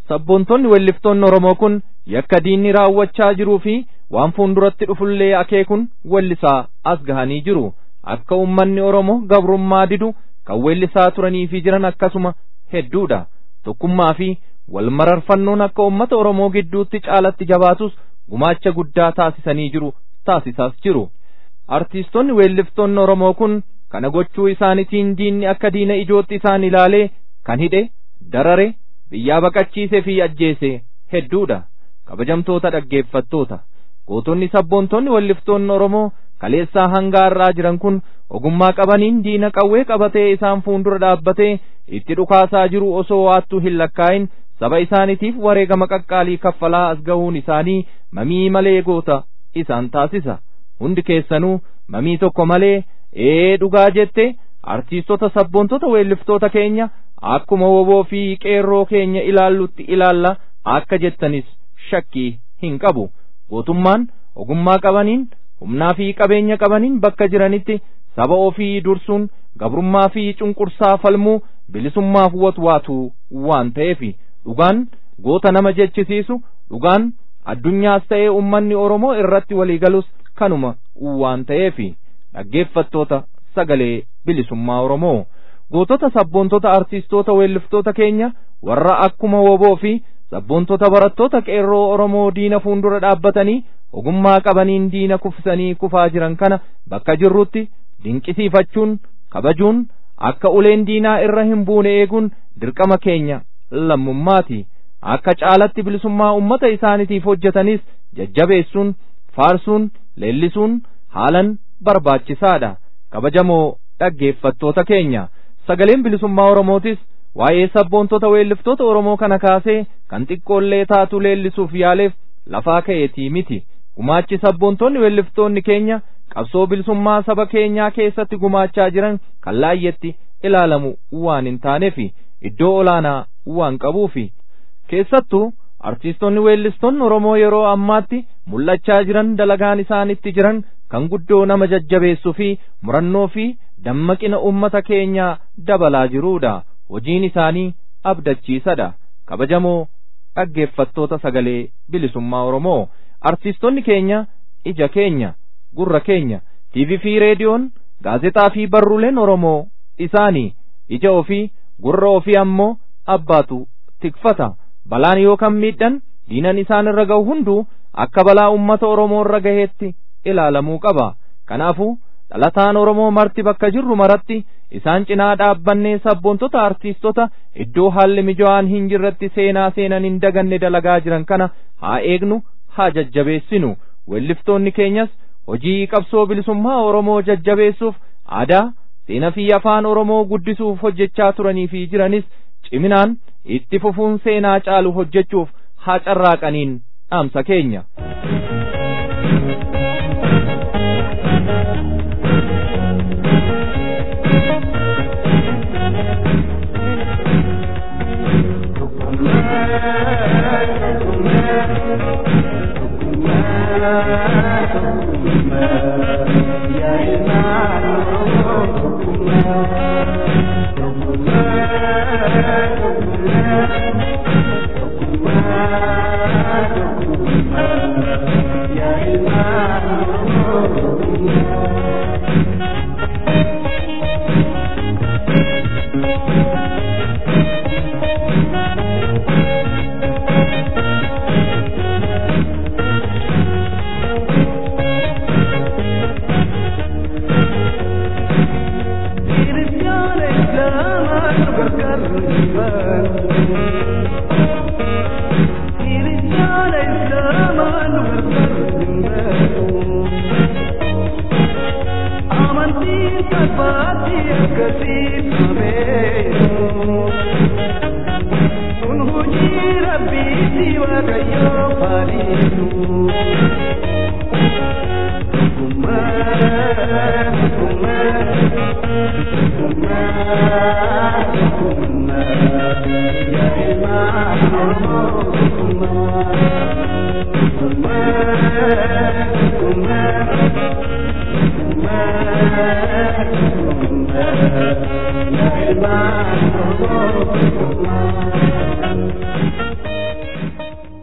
sabboontonni weelliftoonni Oromoo kun yakka diinni raawwachaa jiruu fi waan fuulduratti dhufullee akeekun weellisaa as gahanii jiru akka ummanni Oromoo gabrummaa didu kan weellisaa turanii fi jiran akkasuma hedduudha tokkummaa fi wal mararfannoon akka ummata Oromoo gidduutti caalatti jabaatus gumaacha guddaa taasisanii jiru taasisaas jiru artiistonni weelliftoonni Oromoo kun kana gochuu isaanitiin diinni akka diina ijootti isaan ilaalee kan hidhe darare biyyaa baqachiise fi ajjeese hedduudha kabajamtoota dhaggeeffattoota gootonni sabboontonni weelliftoonni Oromoo kaleessaa hanga har'aa jiran kun ogummaa qabaniin diina qawwee qabatee isaan fuuldura dhaabbatee itti dhukaasaa jiru osoo waattuu hin lakkaa'in saba isaaniitiif wareegama qaqqaalii kaffalaa as gahuun isaanii mamii malee goota isaan taasisa hundi keessanuu mamii tokko malee ee dhugaa jette artiistota sabboontota weelliftoota keenya akkuma woboo fi qeerroo keenya ilaallutti ilaalla akka jettanis shakkii hin qabu gootummaan ogummaa qabaniin humnaa fi qabeenya qabaniin bakka jiranitti saba ofii dursuun gabrummaa fi cunqursaa falmuu bilisummaaf watwaatu waan ta'eefi dhugaan goota nama jechisiisu dhugaan addunyaas ta'ee ummanni Oromoo irratti waliigalus kanuma waan ta'eefi dhaggeeffattoota sagalee bilisummaa Oromoo gootota sabboontota artiistoota weelliftoota keenya warra akkuma woboo fi sabboontota barattoota qeerroo Oromoo diina fuuldura dhaabbatanii ogummaa qabaniin diina kufsanii kufaa jiran kana bakka jirrutti dinqisiifachuun kabajuun akka uleen diinaa irra hin buune eeguun dirqama keenya lammummaati akka caalatti bilisummaa ummata isaaniitiif hojjetanis jajjabeessuun faarsuun leellisuun haalan barbaachisaadha kabajamoo dhaggeeffattoota keenya sagaleen bilisummaa oromootis waa'ee sabboontota weelliftoota oromoo kana kaasee kan xiqqoollee taatu leellisuuf yaaleef lafaa ka'eetii miti gumaachi sabboontonni weelliftoonni keenya qabsoo bilisummaa saba keenyaa keessatti gumaachaa jiran kan laayyetti ilaalamu waan hin taaneef iddoo olaanaa waan qabuufi keessattuu artiistonni weellistoonni Oromoo yeroo ammaatti mul'achaa jiran dalagaan isaanitti jiran kan guddoo nama jajjabeessuu fi murannoo fi dammaqina ummata keenyaa dabalaa jiruudha hojiin isaanii abdachiisadha kabajamoo dhaggeeffattoota sagalee bilisummaa Oromoo artiistonni keenya ija keenya gurra keenya TV fi reediyoon gaazexaa fi barruuleen Oromoo isaanii ija ofii gurra ofii ammoo abbaatu tikfata balaan yookaan miidhan diinan isaan irra ga'u hunduu akka balaa ummata Oromoo irra gaheetti ilaalamuu qaba kanaafuu dhalataan Oromoo marti bakka jirru maratti isaan cinaa dhaabbannee sabboontota artiistota iddoo haalli mijaa'aan hin jirretti seenaa seenan hin daganne dalagaa jiran kana haa eegnu haa jajjabeessinu weelliftoonni keenyas hojii qabsoo bilisummaa Oromoo jajjabeessuuf aadaa seenaa fi afaan Oromoo guddisuuf hojjechaa turanii fi jiranis ciminaan itti fufuun seenaa caalu hojjechuuf haa carraaqaniin dhaamsa keenya.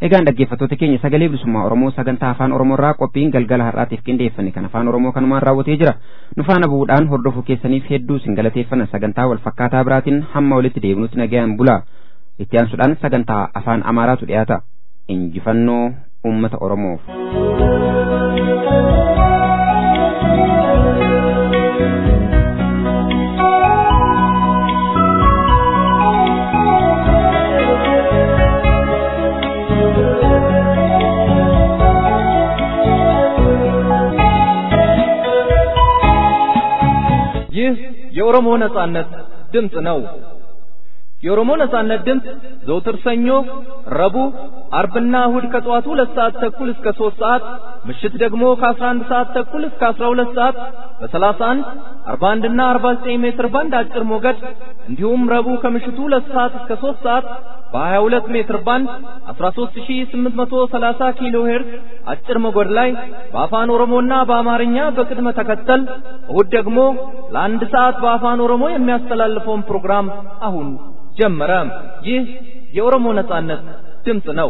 Egaan dhaggeeffattoota keenya sagalee bilisummaa Oromoo sagantaa afaan Oromoorraa qophiin galgala har'aatiif qindeeffanne kan afaan Oromoo kanumaan raawwatee jira. Nu faana bu'uudhaan hordofuu keessaniif hedduu isin galateeffanna sagantaa wal fakkaataa biraatiin hamma walitti deebinutti nagayaan bula. Itti aansuudhaan sagantaa afaan Amaaraatu dhiyaata. Injifannoo uummata Oromoof. ይህ የኦሮሞ ነጻነት ድምፅ ነው። የኦሮሞ ነጻነት ድምፅ ዘውትር ሰኞ፣ ረቡዕ፣ አርብና እሁድ ከጠዋቱ ሁለት ሰዓት ተኩል እስከ ሦስት ሰዓት ምሽት ደግሞ ከአስራ አንድ ሰዓት ተኩል እስከ አስራ ሁለት ሰዓት በሰላሳ አንድ አርባ አንድና አርባ ዘጠኝ ሜትር ባንድ አጭር ሞገድ እንዲሁም ረቡዕ ከምሽቱ ሁለት ሰዓት እስከ ሦስት ሰዓት በሀያ ሁለት ሜትር ባንድ አስራ ሦስት ሺህ ስምንት መቶ ሰላሳ ኪሎ ሄርዝ አጭር ሞገድ ላይ በአፋን ኦሮሞና በአማርኛ በቅድመ ተከተል እሁድ ደግሞ ለአንድ ሰዓት በአፋን ኦሮሞ የሚያስተላልፈውን ፕሮግራም አሁን ጀመረ። ይህ የኦሮሞ ነጻነት ድምፅ ነው።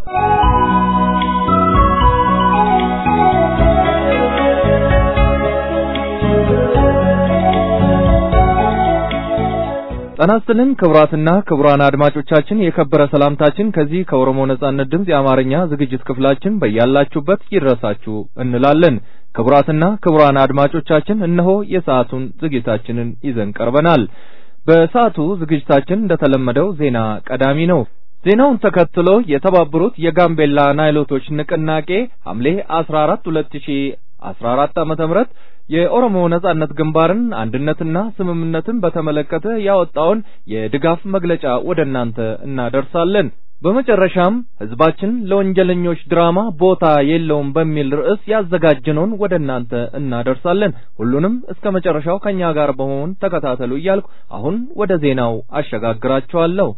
ጤና ይስጥልን ክቡራትና ክቡራን አድማጮቻችን የከበረ ሰላምታችን ከዚህ ከኦሮሞ ነጻነት ድምፅ የአማርኛ ዝግጅት ክፍላችን በያላችሁበት ይድረሳችሁ እንላለን። ክቡራትና ክቡራን አድማጮቻችን እነሆ የሰዓቱን ዝግጅታችንን ይዘን ቀርበናል። በሰዓቱ ዝግጅታችን እንደተለመደው ዜና ቀዳሚ ነው። ዜናውን ተከትሎ የተባበሩት የጋምቤላ ናይሎቶች ንቅናቄ ሐምሌ 14 2014 ዓመተ ምህረት የኦሮሞ ነጻነት ግንባርን አንድነትና ስምምነትን በተመለከተ ያወጣውን የድጋፍ መግለጫ ወደ እናንተ እናደርሳለን። በመጨረሻም ህዝባችን ለወንጀለኞች ድራማ ቦታ የለውም በሚል ርዕስ ያዘጋጀነውን ወደ እናንተ እናደርሳለን። ሁሉንም እስከ መጨረሻው ከኛ ጋር በመሆን ተከታተሉ እያልኩ አሁን ወደ ዜናው አሸጋግራችኋለሁ።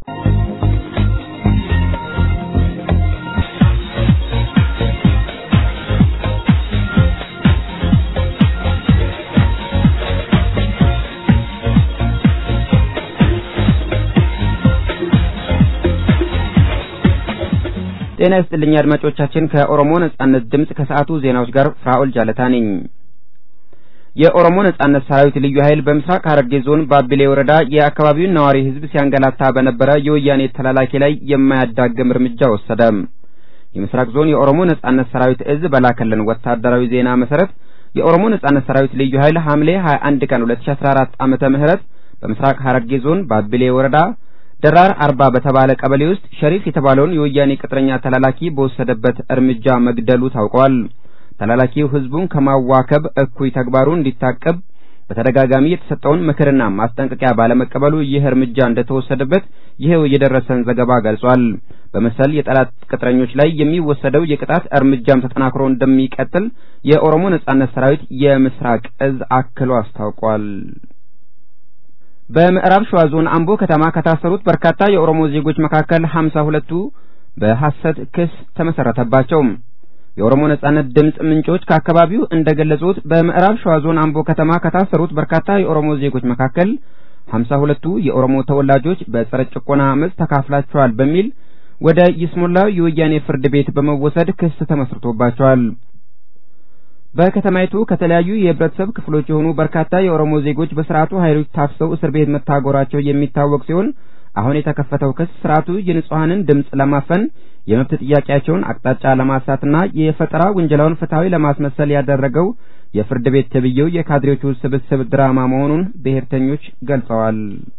ጤና ይስጥልኝ አድማጮቻችን። ከኦሮሞ ነጻነት ድምፅ ከሰዓቱ ዜናዎች ጋር ፍራኦል ጃለታ ነኝ። የኦሮሞ ነጻነት ሰራዊት ልዩ ኃይል በምስራቅ ሐረርጌ ዞን ባቢሌ ወረዳ የአካባቢውን ነዋሪ ህዝብ ሲያንገላታ በነበረ የወያኔ ተላላኪ ላይ የማያዳግም እርምጃ ወሰደ። የምስራቅ ዞን የኦሮሞ ነጻነት ሰራዊት እዝ በላከልን ወታደራዊ ዜና መሰረት የኦሮሞ ነጻነት ሰራዊት ልዩ ኃይል ሐምሌ 21 ቀን 2014 ዓመተ ምህረት በምስራቅ ሐረርጌ ዞን ባቢሌ ወረዳ ደራር አርባ በተባለ ቀበሌ ውስጥ ሸሪፍ የተባለውን የወያኔ ቅጥረኛ ተላላኪ በወሰደበት እርምጃ መግደሉ ታውቋል። ተላላኪው ህዝቡን ከማዋከብ እኩይ ተግባሩ እንዲታቀብ በተደጋጋሚ የተሰጠውን ምክርና ማስጠንቀቂያ ባለመቀበሉ ይህ እርምጃ እንደተወሰደበት ይኸው የደረሰን ዘገባ ገልጿል። በመሰል የጠላት ቅጥረኞች ላይ የሚወሰደው የቅጣት እርምጃም ተጠናክሮ እንደሚቀጥል የኦሮሞ ነጻነት ሰራዊት የምስራቅ እዝ አክሎ አስታውቋል። በምዕራብ ሸዋ ዞን አምቦ ከተማ ከታሰሩት በርካታ የኦሮሞ ዜጎች መካከል ሀምሳ ሁለቱ በሐሰት ክስ ተመሰረተባቸው። የኦሮሞ ነጻነት ድምፅ ምንጮች ከአካባቢው እንደገለጹት በምዕራብ ሸዋ ዞን አምቦ ከተማ ከታሰሩት በርካታ የኦሮሞ ዜጎች መካከል ሀምሳ ሁለቱ የኦሮሞ ተወላጆች በጸረ ጭቆና አመፅ ተካፍላቸዋል በሚል ወደ ይስሙላ የወያኔ ፍርድ ቤት በመወሰድ ክስ ተመስርቶባቸዋል። በከተማይቱ ከተለያዩ የህብረተሰብ ክፍሎች የሆኑ በርካታ የኦሮሞ ዜጎች በስርዓቱ ኃይሎች ታፍሰው እስር ቤት መታጎራቸው የሚታወቅ ሲሆን አሁን የተከፈተው ክስ ስርዓቱ የንጹሐንን ድምፅ ለማፈን የመብት ጥያቄያቸውን አቅጣጫ ለማሳትና የፈጠራ ውንጀላውን ፍትሐዊ ለማስመሰል ያደረገው የፍርድ ቤት ተብዬው የካድሬዎቹ ስብስብ ድራማ መሆኑን ብሔርተኞች ገልጸዋል።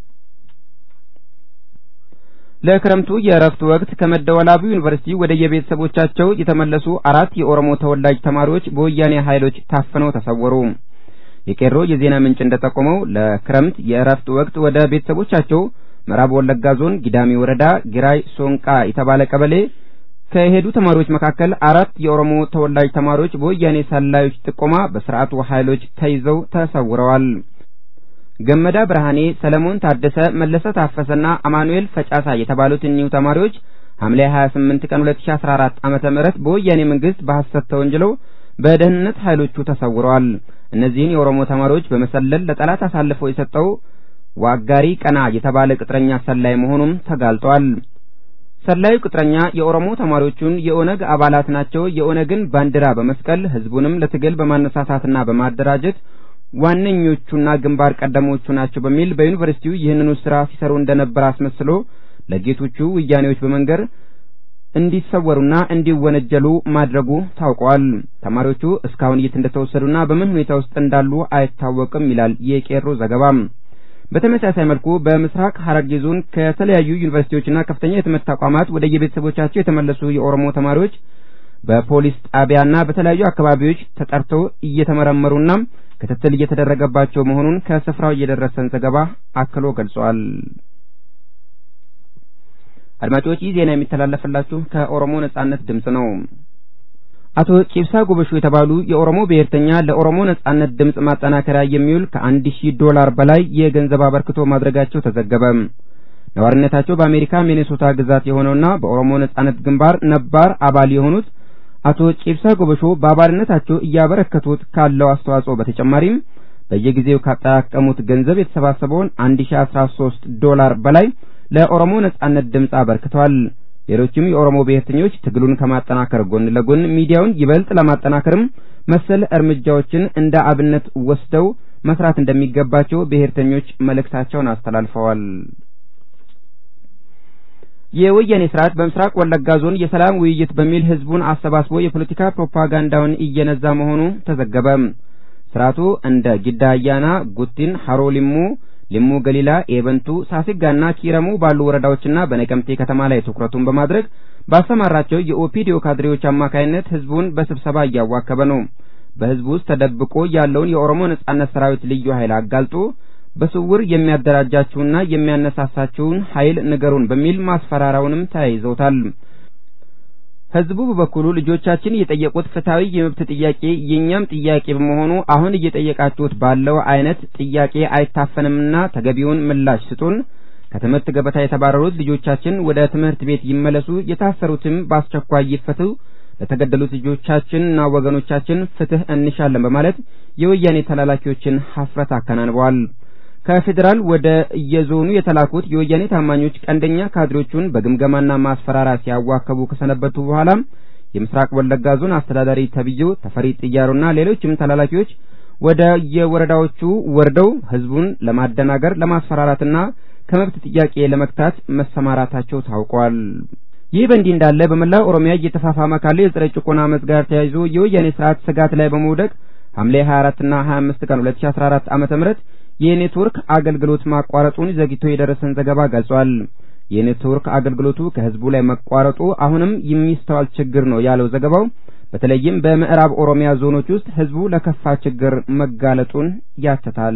ለክረምቱ የእረፍት ወቅት ከመደወላቡ ዩኒቨርሲቲ ወደ የቤተሰቦቻቸው የተመለሱ አራት የኦሮሞ ተወላጅ ተማሪዎች በወያኔ ኃይሎች ታፍነው ተሰወሩ። የቄሮ የዜና ምንጭ እንደጠቆመው ለክረምት የእረፍት ወቅት ወደ ቤተሰቦቻቸው ምዕራብ ወለጋ ዞን ጊዳሚ ወረዳ ጊራይ ሶንቃ የተባለ ቀበሌ ከሄዱ ተማሪዎች መካከል አራት የኦሮሞ ተወላጅ ተማሪዎች በወያኔ ሰላዮች ጥቆማ በስርዓቱ ኃይሎች ተይዘው ተሰውረዋል። ገመዳ ብርሃኔ፣ ሰለሞን ታደሰ፣ መለሰ ታፈሰና አማኑኤል ፈጫሳ የተባሉት እኒሁ ተማሪዎች ሐምሌ 28 ቀን 2014 ዓመተ ምህረት በወያኔ መንግስት በሐሰት ተወንጅለው በደህንነት ኃይሎቹ ተሰውረዋል። እነዚህን የኦሮሞ ተማሪዎች በመሰለል ለጠላት አሳልፈው የሰጠው ዋጋሪ ቀና የተባለ ቅጥረኛ ሰላይ መሆኑም ተጋልጧል። ሰላዩ ቅጥረኛ የኦሮሞ ተማሪዎቹን የኦነግ አባላት ናቸው፣ የኦነግን ባንዲራ በመስቀል ህዝቡንም ለትግል በማነሳሳትና በማደራጀት ዋነኞቹና ግንባር ቀደሞቹ ናቸው በሚል በዩኒቨርሲቲው ይህንኑ ስራ ሲሰሩ እንደነበር አስመስሎ ለጌቶቹ ወያኔዎች በመንገር እንዲሰወሩና እንዲወነጀሉ ማድረጉ ታውቋል። ተማሪዎቹ እስካሁን የት እንደተወሰዱና በምን ሁኔታ ውስጥ እንዳሉ አይታወቅም ይላል የቄሮ ዘገባ። በተመሳሳይ መልኩ በምስራቅ ሐረርጌ ዞን ከተለያዩ ዩኒቨርሲቲዎችና ከፍተኛ የትምህርት ተቋማት ወደ የቤተሰቦቻቸው የተመለሱ የኦሮሞ ተማሪዎች በፖሊስ ጣቢያና በተለያዩ አካባቢዎች ተጠርተው እየተመረመሩና ክትትል እየተደረገባቸው መሆኑን ከስፍራው የደረሰን ዘገባ አክሎ ገልጿል። አድማጮች ይህ ዜና የሚተላለፍላችሁ ከኦሮሞ ነጻነት ድምጽ ነው። አቶ ጪብሳ ጎበሹ የተባሉ የኦሮሞ ብሔርተኛ ለኦሮሞ ነጻነት ድምጽ ማጠናከሪያ የሚውል ከአንድ ሺህ ዶላር በላይ የገንዘብ አበርክቶ ማድረጋቸው ተዘገበ። ነዋሪነታቸው በአሜሪካ ሚኔሶታ ግዛት የሆነውና በኦሮሞ ነጻነት ግንባር ነባር አባል የሆኑት አቶ ጪብሳ ጎበሾ በአባልነታቸው እያበረከቱት ካለው አስተዋጽኦ በተጨማሪም በየጊዜው ካጠራቀሙት ገንዘብ የተሰባሰበውን 1013 ዶላር በላይ ለኦሮሞ ነጻነት ድምጽ አበርክተዋል። ሌሎችም የኦሮሞ ብሔርተኞች ትግሉን ከማጠናከር ጎን ለጎን ሚዲያውን ይበልጥ ለማጠናከርም መሰል እርምጃዎችን እንደ አብነት ወስደው መስራት እንደሚገባቸው ብሔርተኞች መልእክታቸውን አስተላልፈዋል። የወያኔ ስርዓት በምስራቅ ወለጋ ዞን የሰላም ውይይት በሚል ህዝቡን አሰባስቦ የፖለቲካ ፕሮፓጋንዳውን እየነዛ መሆኑ ተዘገበ። ስርዓቱ እንደ ጊዳ አያና፣ ጉቲን፣ ሀሮ ሊሙ ሊሙ ገሊላ፣ ኤበንቱ፣ ሳሲጋና ኪረሙ ባሉ ወረዳዎችና በነቀምቴ ከተማ ላይ ትኩረቱን በማድረግ ባሰማራቸው የኦፒዲዮ ካድሬዎች አማካይነት ህዝቡን በስብሰባ እያዋከበ ነው። በህዝቡ ውስጥ ተደብቆ ያለውን የኦሮሞ ነጻነት ሰራዊት ልዩ ኃይል አጋልጦ በስውር የሚያደራጃችሁና የሚያነሳሳችሁን ኃይል ንገሩን በሚል ማስፈራራውንም ተያይዘውታል። ህዝቡ በበኩሉ ልጆቻችን የጠየቁት ፍትሐዊ የመብት ጥያቄ የእኛም ጥያቄ በመሆኑ አሁን እየጠየቃችሁት ባለው አይነት ጥያቄ አይታፈንምና ተገቢውን ምላሽ ስጡን፣ ከትምህርት ገበታ የተባረሩት ልጆቻችን ወደ ትምህርት ቤት ይመለሱ፣ የታሰሩትም በአስቸኳይ ይፈቱ፣ ለተገደሉት ልጆቻችንና ወገኖቻችን ፍትህ እንሻለን በማለት የወያኔ ተላላኪዎችን ሀፍረት አከናንበዋል። ከፌዴራል ወደ የዞኑ የተላኩት የወያኔ ታማኞች ቀንደኛ ካድሬዎቹን በግምገማና ማስፈራሪያ ሲያዋከቡ ከሰነበቱ በኋላ የምስራቅ ወለጋ ዞን አስተዳዳሪ ተብዬው ተፈሪ ጥያሮና ሌሎችም ተላላኪዎች ወደ የወረዳዎቹ ወርደው ህዝቡን ለማደናገር ለማስፈራራትና ከመብት ጥያቄ ለመግታት መሰማራታቸው ታውቋል። ይህ በእንዲህ እንዳለ በመላው ኦሮሚያ እየተፋፋመ ካለው የጸረ ጭቆና አመጽ ጋር ተያይዞ የወያኔ ስርዓት ስጋት ላይ በመውደቅ ሐምሌ 24 እና 25 ቀን 2014 ዓመተ ምህረት የኔትወርክ አገልግሎት ማቋረጡን ዘግይቶ የደረሰን ዘገባ ገልጿል። የኔትወርክ አገልግሎቱ ከህዝቡ ላይ መቋረጡ አሁንም የሚስተዋል ችግር ነው ያለው ዘገባው በተለይም በምዕራብ ኦሮሚያ ዞኖች ውስጥ ህዝቡ ለከፋ ችግር መጋለጡን ያትታል።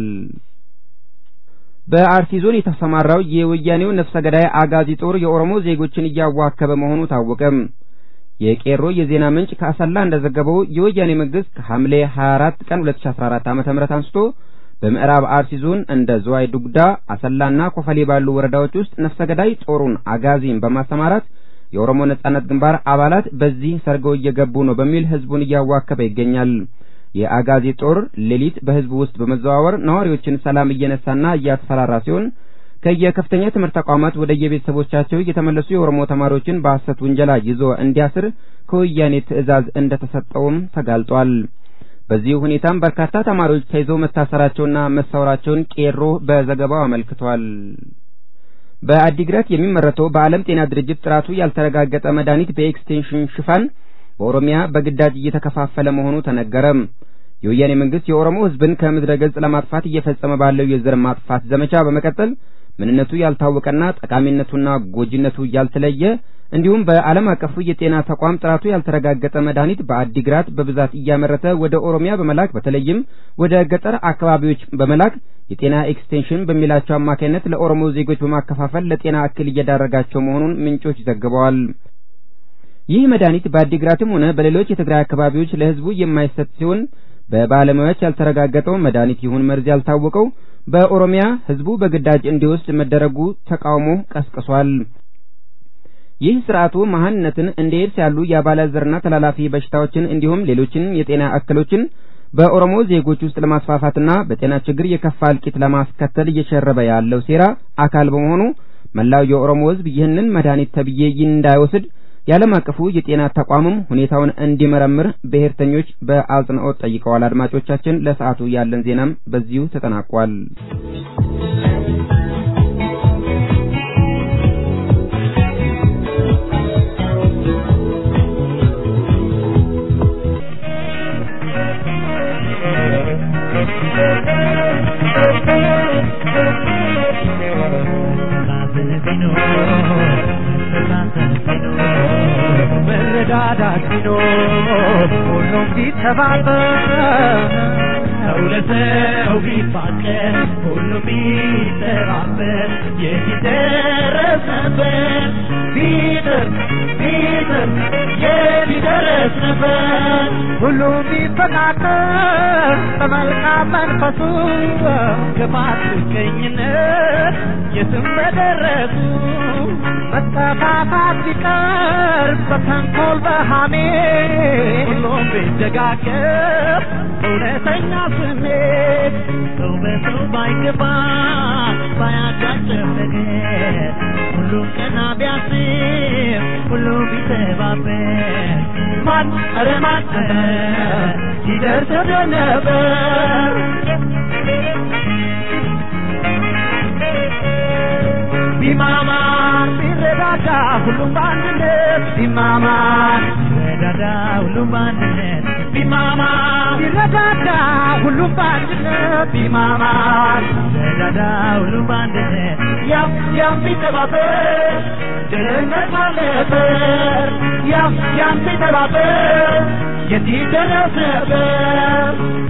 በአርሲ ዞን የተሰማራው የወያኔው ነፍሰ ገዳይ አጋዚ ጦር የኦሮሞ ዜጎችን እያዋከበ መሆኑ ታወቀ። የቄሮ የዜና ምንጭ ከአሰላ እንደዘገበው የወያኔ መንግስት ከሐምሌ 24 ቀን 2014 ዓ.ም አንስቶ በምዕራብ አርሲ ዞን እንደ ዝዋይ ዱግዳ፣ አሰላና ኮፈሌ ባሉ ወረዳዎች ውስጥ ነፍሰ ገዳይ ጦሩን አጋዚን በማሰማራት የኦሮሞ ነጻነት ግንባር አባላት በዚህ ሰርገው እየገቡ ነው በሚል ህዝቡን እያዋከበ ይገኛል። የአጋዚ ጦር ሌሊት በህዝቡ ውስጥ በመዘዋወር ነዋሪዎችን ሰላም እየነሳና እያስፈራራ ሲሆን ከየከፍተኛ ትምህርት ተቋማት ወደ የቤተሰቦቻቸው የተመለሱ የኦሮሞ ተማሪዎችን በሐሰት ውንጀላ ይዞ እንዲያስር ከወያኔ ትዕዛዝ እንደተሰጠውም ተጋልጧል። በዚህ ሁኔታም በርካታ ተማሪዎች ተይዘው መታሰራቸውና መሰወራቸውን ቄሮ በዘገባው አመልክቷል። በአዲግራት የሚመረተው በዓለም ጤና ድርጅት ጥራቱ ያልተረጋገጠ መድኃኒት በኤክስቴንሽን ሽፋን በኦሮሚያ በግዳጅ እየተከፋፈለ መሆኑ ተነገረ። የወያኔ መንግስት የኦሮሞ ህዝብን ከምድረ ገጽ ለማጥፋት እየፈጸመ ባለው የዘር ማጥፋት ዘመቻ በመቀጠል ምንነቱ ያልታወቀና ጠቃሚነቱና ጎጂነቱ ያልተለየ እንዲሁም በዓለም አቀፉ የጤና ተቋም ጥራቱ ያልተረጋገጠ መድኃኒት በአዲግራት በብዛት እያመረተ ወደ ኦሮሚያ በመላክ በተለይም ወደ ገጠር አካባቢዎች በመላክ የጤና ኤክስቴንሽን በሚላቸው አማካይነት ለኦሮሞ ዜጎች በማከፋፈል ለጤና እክል እየዳረጋቸው መሆኑን ምንጮች ዘግበዋል። ይህ መድኃኒት በአዲግራትም ሆነ በሌሎች የትግራይ አካባቢዎች ለህዝቡ የማይሰጥ ሲሆን በባለሙያዎች ያልተረጋገጠው መድኃኒት ይሁን መርዝ ያልታወቀው በኦሮሚያ ህዝቡ በግዳጅ እንዲወስድ መደረጉ ተቃውሞ ቀስቅሷል። ይህ ስርዓቱ መሀንነትን እንደ ኤድስ ያሉ የአባላዘርና ተላላፊ በሽታዎችን እንዲሁም ሌሎችን የጤና እክሎችን በኦሮሞ ዜጎች ውስጥ ለማስፋፋትና በጤና ችግር የከፋ እልቂት ለማስከተል እየሸረበ ያለው ሴራ አካል በመሆኑ መላው የኦሮሞ ሕዝብ ይህንን መድኃኒት ተብዬ እንዳይወስድ የዓለም አቀፉ የጤና ተቋምም ሁኔታውን እንዲመረምር ብሔርተኞች በአጽንኦት ጠይቀዋል። አድማጮቻችን፣ ለሰዓቱ ያለን ዜናም በዚሁ ተጠናቋል። መረዳዳት ቢኖር ሁሉም ቢተባበር ሰው ለሰው ቢፋቀር ሁሉም ቢተባበር የት ይደረስ ነበር ቢጥር ቢጥር የት ይደረስ ነበር ሁሉም ቢፈቃቀር በመልካም መንፈሱ ክፋት ምቀኝነት የትም በደረሱ መጠፋፋት ቢቀር በተንኮል በሃሜ ሁሉም ቢደጋገፍ እውነተኛ ስሜት ሰው በሰው ባይገባ ባያጋጭም ነገር ሁሉም ቀና ቢያስብ ሁሉም ቢተባበር ማን ኧረ ማን ይደርስ ነበር ቢማማር ቢረዳዳ ሁሉም በአንድነት ቢማማር ቢረዳዳ ሁሉም በአንድነት ቢማማር ቢረዳዳ ሁሉም በአንድነት ቢማማር ቢረዳዳ ሁሉም በአንድነት ያም ያም ቢተባበር ድህነት አለበር ያም ያም ቢተባበር የት ይደረስ ነበር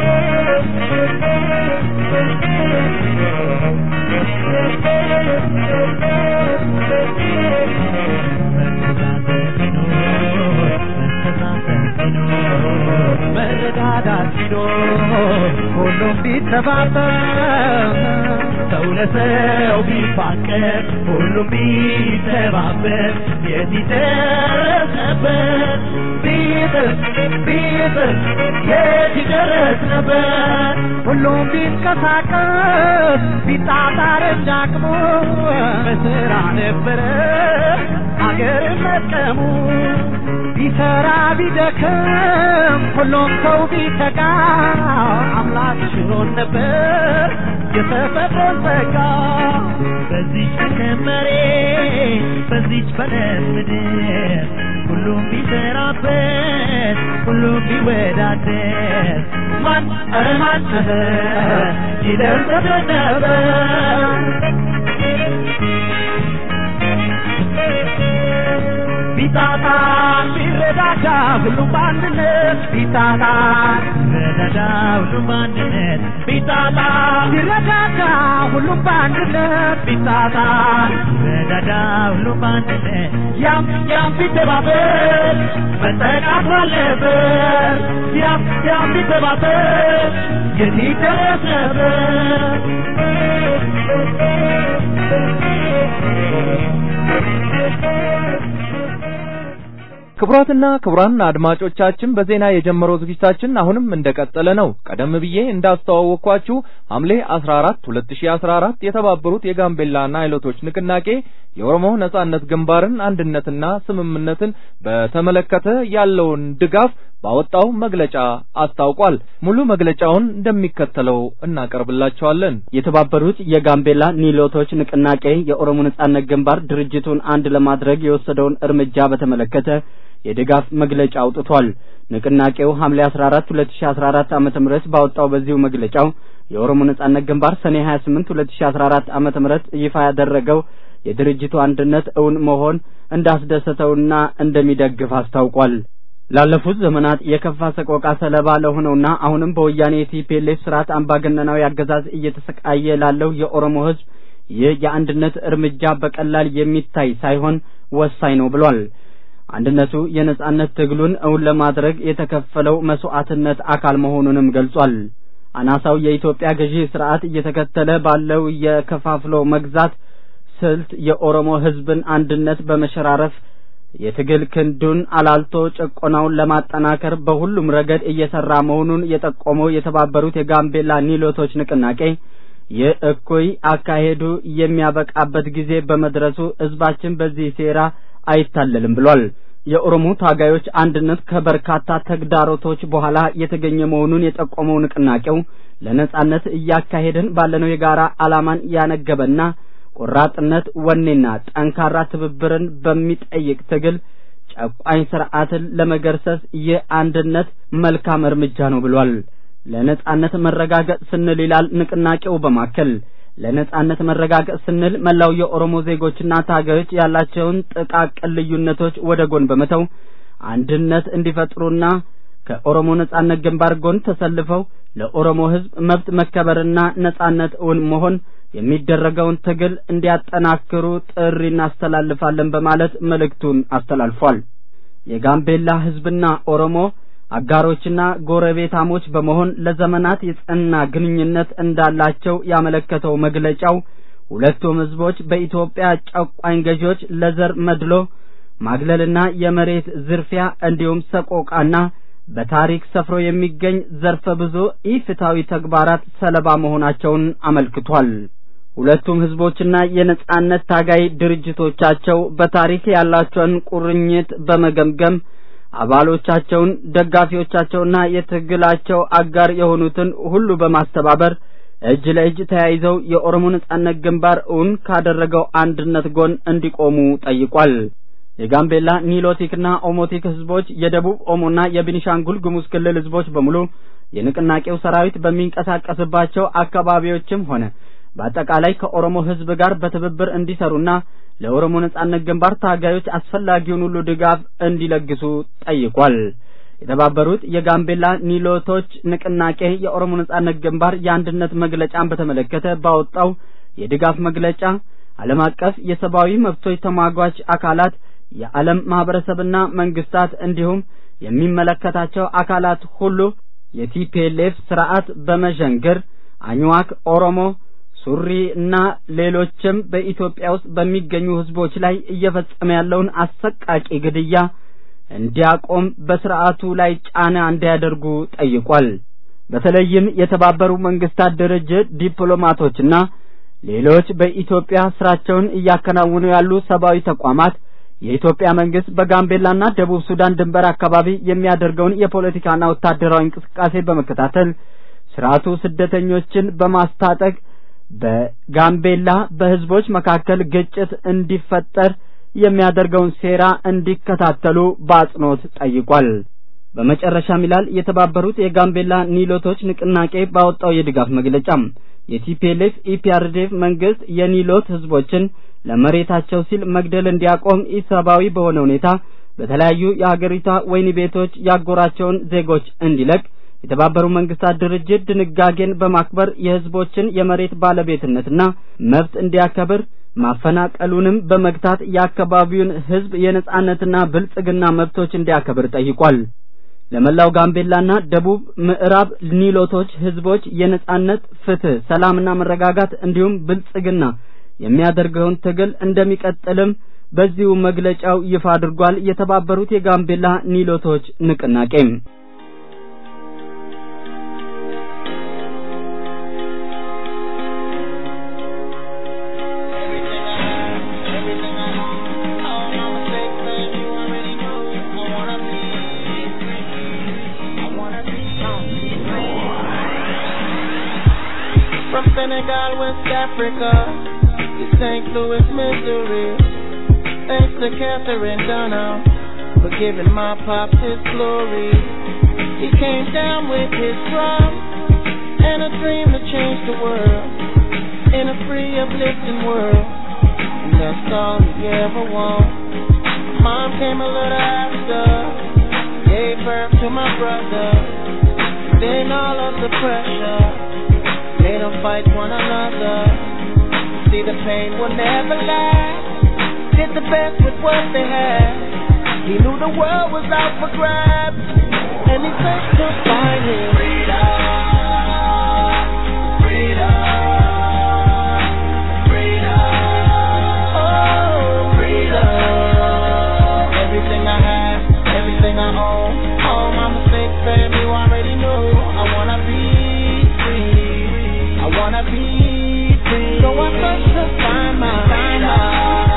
መረዳዳት ቢኖር ሁሉም ቢተባበር ሰው ለሰው ቢፋቀር ሁሉም ቢተባበር የት ይደረስ ነበር ቢጥር ቢጥር የት ይደረስ ነበር ሁሉም ቢንቀሳቀስ ቢጣጣር እንዳቅሙ በስራ ነበረ አገር መጥቀሙ ቢሰራ ቢደክም ሁሉም ሰው ቢተጋ አምላክ ችሎን ነበር የተፈጥሮን ጸጋ በዚች ከመሬ በዚች በለም ምድር ሁሉም ቢሰራበት ሁሉም ቢወዳደር ማን ኧረ ማን ይደርስ ነበር ቢጣጣ ቢረዳዳ ሁሉም በአንድነት ቢጣጣ ቢረዳዳ ሁሉም በአንድነት ቢጣጣ ቢረዳዳ ሁሉም በአንድነት ቢጣጣ ቢረዳዳ ሁሉም በአንድነት ያም ያም ቢተባበር መጠቃት አለበት ያም ያም ቢተባበር የት ይደረስ ነበር ክቡራትና ክቡራን አድማጮቻችን በዜና የጀመረው ዝግጅታችን አሁንም እንደቀጠለ ነው። ቀደም ብዬ እንዳስተዋወቅኳችሁ ሐምሌ 14 2014 የተባበሩት የጋምቤላ ናይሎቶች ንቅናቄ የኦሮሞ ነጻነት ግንባርን አንድነትና ስምምነትን በተመለከተ ያለውን ድጋፍ ባወጣው መግለጫ አስታውቋል። ሙሉ መግለጫውን እንደሚከተለው እናቀርብላችኋለን። የተባበሩት የጋምቤላ ኒሎቶች ንቅናቄ የኦሮሞ ነጻነት ግንባር ድርጅቱን አንድ ለማድረግ የወሰደውን እርምጃ በተመለከተ የድጋፍ መግለጫ አውጥቷል። ንቅናቄው ሐምሌ 14 2014 ዓመተ ምህረት ባወጣው በዚሁ መግለጫው የኦሮሞ ነጻነት ግንባር ሰኔ 28 2014 ዓመተ ምህረት ይፋ ያደረገው የድርጅቱ አንድነት እውን መሆን እንዳስደሰተውና እንደሚደግፍ አስታውቋል። ላለፉት ዘመናት የከፋ ሰቆቃ ሰለባ ለሆነውና አሁንም በወያኔ የቲፒኤልኤፍ ስርዓት አምባገነናዊ አገዛዝ እየተሰቃየ ላለው የኦሮሞ ሕዝብ ይህ የአንድነት እርምጃ በቀላል የሚታይ ሳይሆን ወሳኝ ነው ብሏል። አንድነቱ የነጻነት ትግሉን እውን ለማድረግ የተከፈለው መስዋዕትነት አካል መሆኑንም ገልጿል። አናሳው የኢትዮጵያ ገዢ ስርዓት እየተከተለ ባለው የከፋፍሎ መግዛት ስልት የኦሮሞ ህዝብን አንድነት በመሸራረፍ የትግል ክንዱን አላልቶ ጭቆናውን ለማጠናከር በሁሉም ረገድ እየሰራ መሆኑን የጠቆመው የተባበሩት የጋምቤላ ኒሎቶች ንቅናቄ ይህ እኩይ አካሄዱ የሚያበቃበት ጊዜ በመድረሱ ህዝባችን በዚህ ሴራ አይታለልም ብሏል። የኦሮሞ ታጋዮች አንድነት ከበርካታ ተግዳሮቶች በኋላ የተገኘ መሆኑን የጠቆመው ንቅናቄው ለነጻነት እያካሄድን ባለነው የጋራ ዓላማን ያነገበና ቆራጥነት፣ ወኔና ጠንካራ ትብብርን በሚጠይቅ ትግል ጨቋኝ ስርዓትን ለመገርሰስ ይህ አንድነት መልካም እርምጃ ነው ብሏል። ለነጻነት መረጋገጥ ስንል ይላል ንቅናቄው በማከል ለነጻነት መረጋገጥ ስንል መላው የኦሮሞ ዜጎችና ታጋዮች ያላቸውን ጥቃቅን ልዩነቶች ወደ ጎን በመተው አንድነት እንዲፈጥሩና ከኦሮሞ ነጻነት ግንባር ጎን ተሰልፈው ለኦሮሞ ሕዝብ መብት መከበርና ነጻነት እውን መሆን የሚደረገውን ትግል እንዲያጠናክሩ ጥሪ እናስተላልፋለን በማለት መልእክቱን አስተላልፏል። የጋምቤላ ሕዝብና ኦሮሞ አጋሮችና ጎረቤታሞች በመሆን ለዘመናት የጸና ግንኙነት እንዳላቸው ያመለከተው መግለጫው ሁለቱም ሕዝቦች በኢትዮጵያ ጨቋኝ ገዢዎች ለዘር መድሎ ማግለልና የመሬት ዝርፊያ እንዲሁም ሰቆቃና በታሪክ ሰፍሮ የሚገኝ ዘርፈ ብዙ ኢፍትሐዊ ተግባራት ሰለባ መሆናቸውን አመልክቷል። ሁለቱም ህዝቦችና የነጻነት ታጋይ ድርጅቶቻቸው በታሪክ ያላቸውን ቁርኝት በመገምገም አባሎቻቸውን፣ ደጋፊዎቻቸውና የትግላቸው አጋር የሆኑትን ሁሉ በማስተባበር እጅ ለእጅ ተያይዘው የኦሮሞ ነጻነት ግንባር እውን ካደረገው አንድነት ጎን እንዲቆሙ ጠይቋል። የጋምቤላ ኒሎቲክና ኦሞቲክ ህዝቦች፣ የደቡብ ኦሞና የቤኒሻንጉል ጉሙዝ ክልል ህዝቦች በሙሉ የንቅናቄው ሰራዊት በሚንቀሳቀስባቸው አካባቢዎችም ሆነ በአጠቃላይ ከኦሮሞ ህዝብ ጋር በትብብር እንዲሰሩና ለኦሮሞ ነጻነት ግንባር ታጋዮች አስፈላጊውን ሁሉ ድጋፍ እንዲለግሱ ጠይቋል። የተባበሩት የጋምቤላ ኒሎቶች ንቅናቄ የኦሮሞ ነጻነት ግንባር የአንድነት መግለጫን በተመለከተ ባወጣው የድጋፍ መግለጫ ዓለም አቀፍ የሰብአዊ መብቶች ተሟጋች አካላት የዓለም ማህበረሰብና መንግስታት እንዲሁም የሚመለከታቸው አካላት ሁሉ የቲፒኤልኤፍ ስርዓት በመዠንገር አኝዋክ ኦሮሞ ሱሪ እና ሌሎችም በኢትዮጵያ ውስጥ በሚገኙ ህዝቦች ላይ እየፈጸመ ያለውን አሰቃቂ ግድያ እንዲያቆም በስርዓቱ ላይ ጫና እንዲያደርጉ ጠይቋል። በተለይም የተባበሩ መንግስታት ድርጅት ዲፕሎማቶችና ሌሎች በኢትዮጵያ ስራቸውን እያከናወኑ ያሉ ሰብአዊ ተቋማት የኢትዮጵያ መንግስት በጋምቤላና ደቡብ ሱዳን ድንበር አካባቢ የሚያደርገውን የፖለቲካና ወታደራዊ እንቅስቃሴ በመከታተል ስርዓቱ ስደተኞችን በማስታጠቅ በጋምቤላ በህዝቦች መካከል ግጭት እንዲፈጠር የሚያደርገውን ሴራ እንዲከታተሉ በአጽንኦት ጠይቋል። በመጨረሻም ይላል የተባበሩት የጋምቤላ ኒሎቶች ንቅናቄ ባወጣው የድጋፍ መግለጫም የቲፒኤልኤፍ ኢፒአርዲኤፍ መንግስት የኒሎት ህዝቦችን ለመሬታቸው ሲል መግደል እንዲያቆም ኢሰብአዊ በሆነ ሁኔታ በተለያዩ የሀገሪቷ ወህኒ ቤቶች ያጎራቸውን ዜጎች እንዲለቅ የተባበሩ መንግስታት ድርጅት ድንጋጌን በማክበር የህዝቦችን የመሬት ባለቤትነትና መብት እንዲያከብር ማፈናቀሉንም በመግታት የአካባቢውን ህዝብ የነጻነትና ብልጽግና መብቶች እንዲያከብር ጠይቋል። ለመላው ጋምቤላና ደቡብ ምዕራብ ኒሎቶች ህዝቦች የነጻነት፣ ፍትህ፣ ሰላምና መረጋጋት እንዲሁም ብልጽግና የሚያደርገውን ትግል እንደሚቀጥልም በዚሁ መግለጫው ይፋ አድርጓል። የተባበሩት የጋምቤላ ኒሎቶች ንቅናቄም From Senegal, West Africa, to St. Louis, Missouri. Thanks to Catherine Dunham for giving my pops his glory. He came down with his drum and a dream to change the world in a free, uplifting world. And that's all he ever wanted. Mom came a little after, gave birth to my brother. Then all of the pressure made them fight one another. See, the pain will never last. Did the best with what they had. He knew the world was out for grabs, and he said to find his freedom. Freedom. Freedom. Oh, freedom. Everything I have, everything I own, all my mistakes, baby, you already know. I wanna be free. I wanna be I search to find my freedom.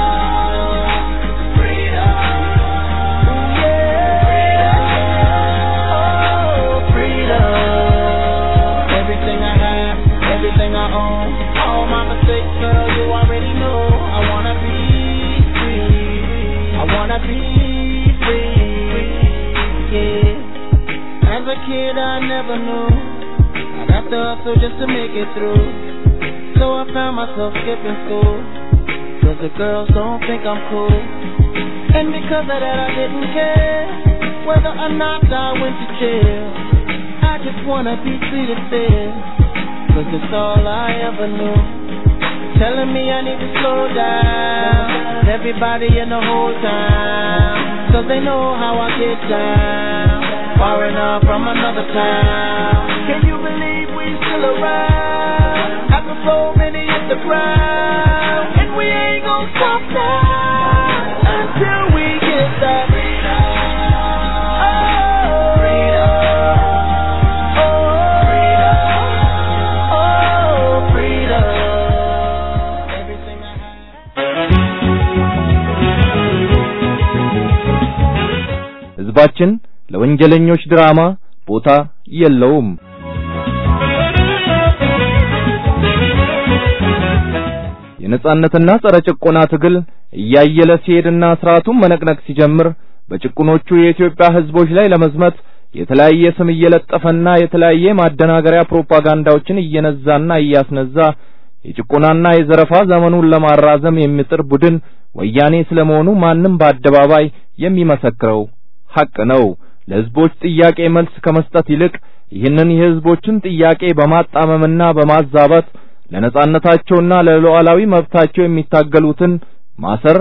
Ooh, yeah. Oh, freedom. Everything I have, everything I own, all my mistakes, girl, you already know. I wanna be free. I wanna be free. Yeah. As a kid, I never knew I'd have to hustle just to make it through. So I found myself skipping school. Cause the girls don't think I'm cool. And because of that, I didn't care whether or not I went to jail. I just wanna be treated fair. Cause it's all I ever knew. Telling me I need to slow down. Everybody in the whole town. Cause they know how I get down. Foreigner from another town. Can you believe we still around? After so many hit the ground. And we ain't gonna stop now. Until we get that freedom. Oh, freedom. Oh, freedom. Everything I have. ህዝባችን ለወንጀለኞች ድራማ ቦታ የለውም። የነጻነትና ጸረ ጭቆና ትግል እያየለ ሲሄድና ስርዓቱን መነቅነቅ ሲጀምር በጭቁኖቹ የኢትዮጵያ ህዝቦች ላይ ለመዝመት የተለያየ ስም እየለጠፈና የተለያየ ማደናገሪያ ፕሮፓጋንዳዎችን እየነዛና እያስነዛ የጭቆናና የዘረፋ ዘመኑን ለማራዘም የሚጥር ቡድን ወያኔ ስለመሆኑ ማንም በአደባባይ የሚመሰክረው ሐቅ ነው። ለህዝቦች ጥያቄ መልስ ከመስጠት ይልቅ ይህንን የህዝቦችን ጥያቄ በማጣመምና በማዛባት ለነጻነታቸውና ለሉዓላዊ መብታቸው የሚታገሉትን ማሰር፣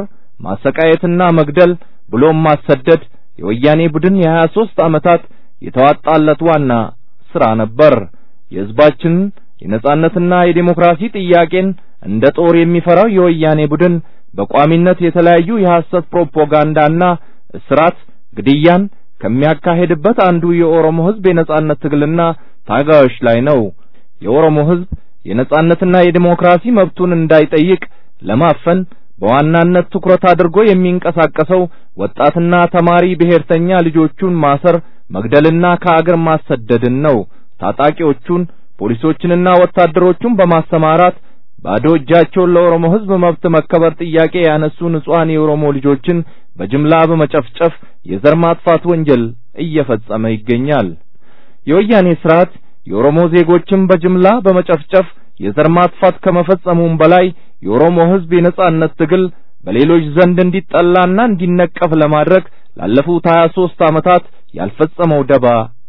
ማሰቃየትና መግደል ብሎም ማሰደድ የወያኔ ቡድን የሀያ ሦስት ዓመታት የተዋጣለት ዋና ሥራ ነበር። የህዝባችንን የነጻነትና የዴሞክራሲ ጥያቄን እንደ ጦር የሚፈራው የወያኔ ቡድን በቋሚነት የተለያዩ የሐሰት ፕሮፓጋንዳና እስራት፣ ግድያን ከሚያካሄድበት አንዱ የኦሮሞ ህዝብ የነጻነት ትግልና ታጋዮች ላይ ነው። የኦሮሞ ህዝብ የነጻነትና የዲሞክራሲ መብቱን እንዳይጠይቅ ለማፈን በዋናነት ትኩረት አድርጎ የሚንቀሳቀሰው ወጣትና ተማሪ ብሔርተኛ ልጆቹን ማሰር፣ መግደልና ከአገር ማሰደድን ነው። ታጣቂዎቹን ፖሊሶችንና ወታደሮቹን በማሰማራት ባዶ እጃቸውን ለኦሮሞ ህዝብ መብት መከበር ጥያቄ ያነሱ ንጹሐን የኦሮሞ ልጆችን በጅምላ በመጨፍጨፍ የዘር ማጥፋት ወንጀል እየፈጸመ ይገኛል። የወያኔ ስርዓት የኦሮሞ ዜጎችን በጅምላ በመጨፍጨፍ የዘር ማጥፋት ከመፈጸሙም በላይ የኦሮሞ ህዝብ የነጻነት ትግል በሌሎች ዘንድ እንዲጠላና እንዲነቀፍ ለማድረግ ላለፉት 23 ዓመታት ያልፈጸመው ደባ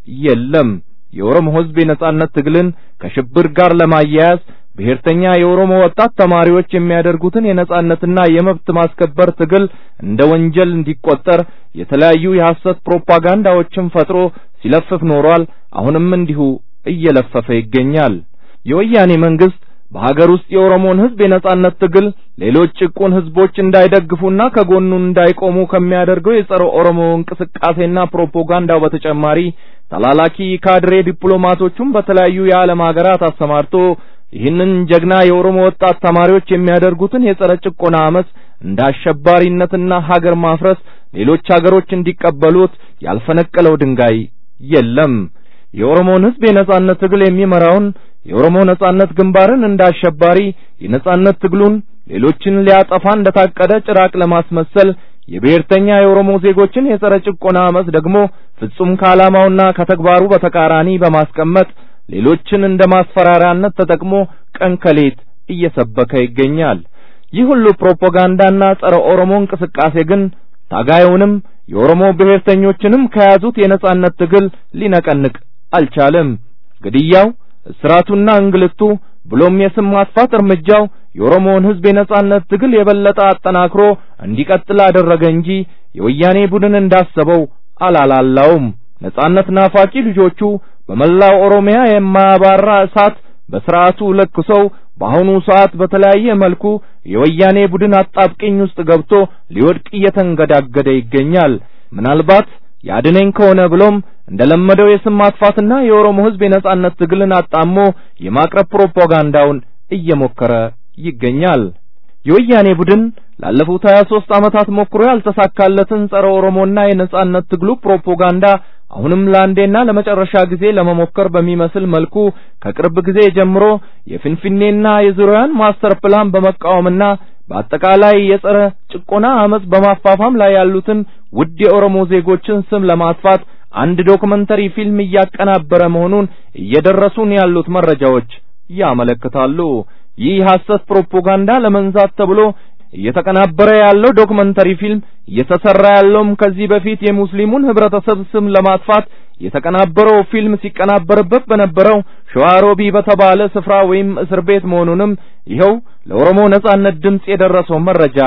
የለም። የኦሮሞ ህዝብ የነጻነት ትግልን ከሽብር ጋር ለማያያዝ ብሔርተኛ የኦሮሞ ወጣት ተማሪዎች የሚያደርጉትን የነጻነትና የመብት ማስከበር ትግል እንደ ወንጀል እንዲቆጠር የተለያዩ የሐሰት ፕሮፓጋንዳዎችን ፈጥሮ ሲለፍፍ ኖሯል። አሁንም እንዲሁ እየለፈፈ ይገኛል። የወያኔ መንግስት በሀገር ውስጥ የኦሮሞን ህዝብ የነጻነት ትግል ሌሎች ጭቁን ህዝቦች እንዳይደግፉና ከጎኑ እንዳይቆሙ ከሚያደርገው የጸረ ኦሮሞ እንቅስቃሴና ፕሮፓጋንዳው በተጨማሪ ተላላኪ ካድሬ ዲፕሎማቶቹን በተለያዩ የዓለም ሀገራት አሰማርቶ ይህንን ጀግና የኦሮሞ ወጣት ተማሪዎች የሚያደርጉትን የጸረ ጭቆና አመፅ እንደ አሸባሪነትና ሀገር ማፍረስ ሌሎች ሀገሮች እንዲቀበሉት ያልፈነቀለው ድንጋይ የለም። የኦሮሞን ህዝብ የነጻነት ትግል የሚመራውን የኦሮሞ ነጻነት ግንባርን እንደ አሸባሪ የነጻነት ትግሉን ሌሎችን ሊያጠፋ እንደታቀደ ጭራቅ ለማስመሰል የብሔርተኛ የኦሮሞ ዜጎችን የጸረ ጭቆና አመፅ ደግሞ ፍጹም ከዓላማውና ከተግባሩ በተቃራኒ በማስቀመጥ ሌሎችን እንደ ማስፈራሪያነት ተጠቅሞ ቀን ከሌት እየሰበከ ይገኛል። ይህ ሁሉ ፕሮፓጋንዳና ጸረ ኦሮሞ እንቅስቃሴ ግን ታጋዩንም የኦሮሞ ብሔርተኞችንም ከያዙት የነጻነት ትግል ሊነቀንቅ አልቻለም። ግድያው፣ እስራቱና እንግልቱ ብሎም የስም ማጥፋት እርምጃው የኦሮሞውን ህዝብ የነጻነት ትግል የበለጠ አጠናክሮ እንዲቀጥል አደረገ እንጂ የወያኔ ቡድን እንዳሰበው አላላላውም። ነጻነት ናፋቂ ልጆቹ በመላው ኦሮሚያ የማያባራ እሳት በስርዓቱ ለኩሰው በአሁኑ ሰዓት በተለያየ መልኩ የወያኔ ቡድን አጣብቂኝ ውስጥ ገብቶ ሊወድቅ እየተንገዳገደ ይገኛል። ምናልባት ያድነኝ ከሆነ ብሎም እንደለመደው የስም ማጥፋትና የኦሮሞ ህዝብ የነጻነት ትግልን አጣሞ የማቅረብ ፕሮፓጋንዳውን እየሞከረ ይገኛል። የወያኔ ቡድን ላለፉት 23 ዓመታት ሞክሮ ያልተሳካለትን ጸረ ኦሮሞና የነጻነት ትግሉ ፕሮፓጋንዳ አሁንም ለአንዴና ለመጨረሻ ጊዜ ለመሞከር በሚመስል መልኩ ከቅርብ ጊዜ ጀምሮ የፍንፍኔና የዙሪያን ማስተር ፕላን በመቃወምና በአጠቃላይ የጸረ ጭቆና አመጽ በማፋፋም ላይ ያሉትን ውድ የኦሮሞ ዜጎችን ስም ለማጥፋት አንድ ዶክመንተሪ ፊልም እያቀናበረ መሆኑን እየደረሱን ያሉት መረጃዎች ያመለክታሉ። ይህ ሐሰት ፕሮፓጋንዳ ለመንዛት ተብሎ እየተቀናበረ ያለው ዶክመንተሪ ፊልም እየተሰራ ያለውም ከዚህ በፊት የሙስሊሙን ህብረተሰብ ስም ለማጥፋት የተቀናበረው ፊልም ሲቀናበርበት በነበረው ሸዋሮቢ በተባለ ስፍራ ወይም እስር ቤት መሆኑንም ይኸው ለኦሮሞ ነጻነት ድምጽ የደረሰው መረጃ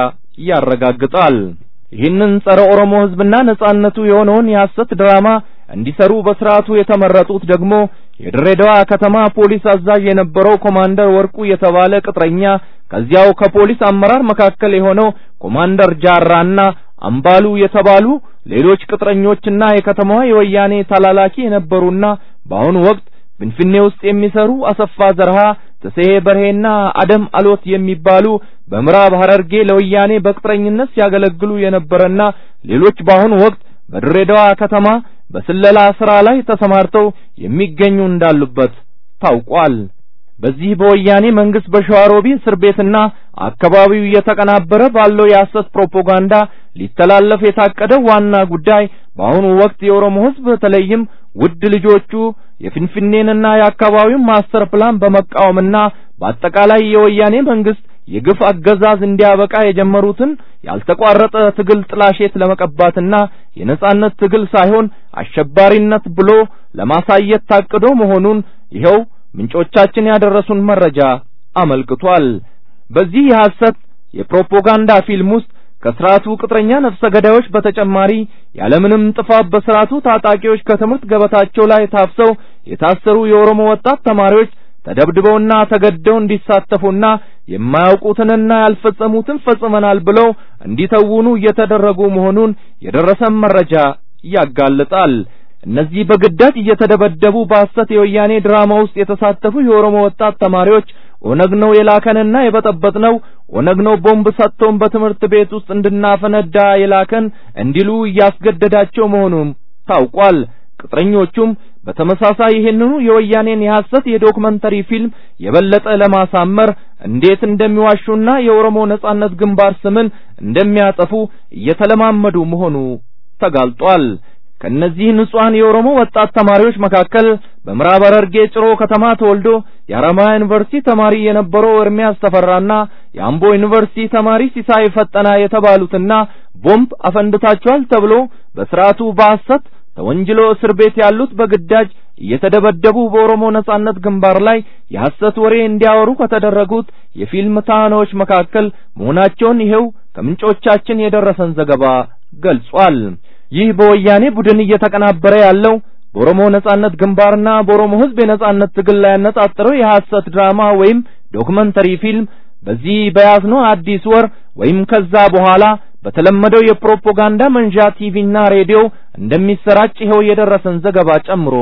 ያረጋግጣል። ይህንን ጸረ ኦሮሞ ህዝብና ነጻነቱ የሆነውን የሐሰት ድራማ እንዲሰሩ በስርዓቱ የተመረጡት ደግሞ የድሬዳዋ ከተማ ፖሊስ አዛዥ የነበረው ኮማንደር ወርቁ የተባለ ቅጥረኛ ከዚያው ከፖሊስ አመራር መካከል የሆነው ኮማንደር ጃራና አምባሉ የተባሉ ሌሎች ቅጥረኞችና የከተማዋ የወያኔ ተላላኪ የነበሩና በአሁኑ ወቅት ፍንፍኔ ውስጥ የሚሰሩ አሰፋ ዘርሃ፣ ተስሄ በርሄና አደም አሎት የሚባሉ በምዕራብ ሐረርጌ ለወያኔ በቅጥረኝነት ሲያገለግሉ የነበረና ሌሎች በአሁኑ ወቅት በድሬዳዋ ከተማ በስለላ ስራ ላይ ተሰማርተው የሚገኙ እንዳሉበት ታውቋል። በዚህ በወያኔ መንግስት በሸዋሮቢ እስር ቤትና አካባቢው እየተቀናበረ ባለው የሐሰት ፕሮፓጋንዳ ሊተላለፍ የታቀደው ዋና ጉዳይ በአሁኑ ወቅት የኦሮሞ ሕዝብ በተለይም ውድ ልጆቹ የፍንፍኔንና የአካባቢውን ማስተር ፕላን በመቃወምና በአጠቃላይ የወያኔ መንግስት የግፍ አገዛዝ እንዲያበቃ የጀመሩትን ያልተቋረጠ ትግል ጥላሸት ለመቀባትና የነጻነት ትግል ሳይሆን አሸባሪነት ብሎ ለማሳየት ታቅዶ መሆኑን ይኸው ምንጮቻችን ያደረሱን መረጃ አመልክቷል። በዚህ የሐሰት የፕሮፓጋንዳ ፊልም ውስጥ ከስርዓቱ ቅጥረኛ ነፍሰ ገዳዮች በተጨማሪ ያለምንም ጥፋት በስርዓቱ ታጣቂዎች ከትምህርት ገበታቸው ላይ ታፍሰው የታሰሩ የኦሮሞ ወጣት ተማሪዎች ተደብድበውና ተገደው እንዲሳተፉና የማያውቁትንና ያልፈጸሙትን ፈጽመናል ብለው እንዲተውኑ እየተደረጉ መሆኑን የደረሰን መረጃ ያጋልጣል። እነዚህ በግዳጅ እየተደበደቡ በሐሰት የወያኔ ድራማ ውስጥ የተሳተፉ የኦሮሞ ወጣት ተማሪዎች ኦነግ ነው የላከንና የበጠበጥነው፣ ኦነግ ነው ቦምብ ሰጥቶን በትምህርት ቤት ውስጥ እንድናፈነዳ የላከን እንዲሉ እያስገደዳቸው መሆኑም ታውቋል። ቅጥረኞቹም በተመሳሳይ ይህንኑ የወያኔን የሐሰት የዶክመንተሪ ፊልም የበለጠ ለማሳመር እንዴት እንደሚዋሹና የኦሮሞ ነጻነት ግንባር ስምን እንደሚያጠፉ እየተለማመዱ መሆኑ ተጋልጧል። ከነዚህ ንጹሐን የኦሮሞ ወጣት ተማሪዎች መካከል በምዕራብ ሐረርጌ ጭሮ ከተማ ተወልዶ የሐረማያ ዩኒቨርሲቲ ተማሪ የነበረው ኤርሚያስ ተፈራና የአምቦ ዩኒቨርሲቲ ተማሪ ሲሳይ ፈጠና የተባሉትና ቦምብ አፈንድታቸዋል ተብሎ በስርዓቱ በሐሰት ተወንጅሎ እስር ቤት ያሉት በግዳጅ እየተደበደቡ በኦሮሞ ነጻነት ግንባር ላይ የሐሰት ወሬ እንዲያወሩ ከተደረጉት የፊልም ተዋናዮች መካከል መሆናቸውን ይኸው ከምንጮቻችን የደረሰን ዘገባ ገልጿል። ይህ በወያኔ ቡድን እየተቀናበረ ያለው በኦሮሞ ነጻነት ግንባርና በኦሮሞ ሕዝብ የነጻነት ትግል ላይ ያነጣጠረው የሐሰት ድራማ ወይም ዶክመንተሪ ፊልም በዚህ በያዝነው አዲስ ወር ወይም ከዛ በኋላ በተለመደው የፕሮፓጋንዳ መንዣ ቲቪና ሬዲዮ እንደሚሰራጭ ይኸው የደረሰን ዘገባ ጨምሮ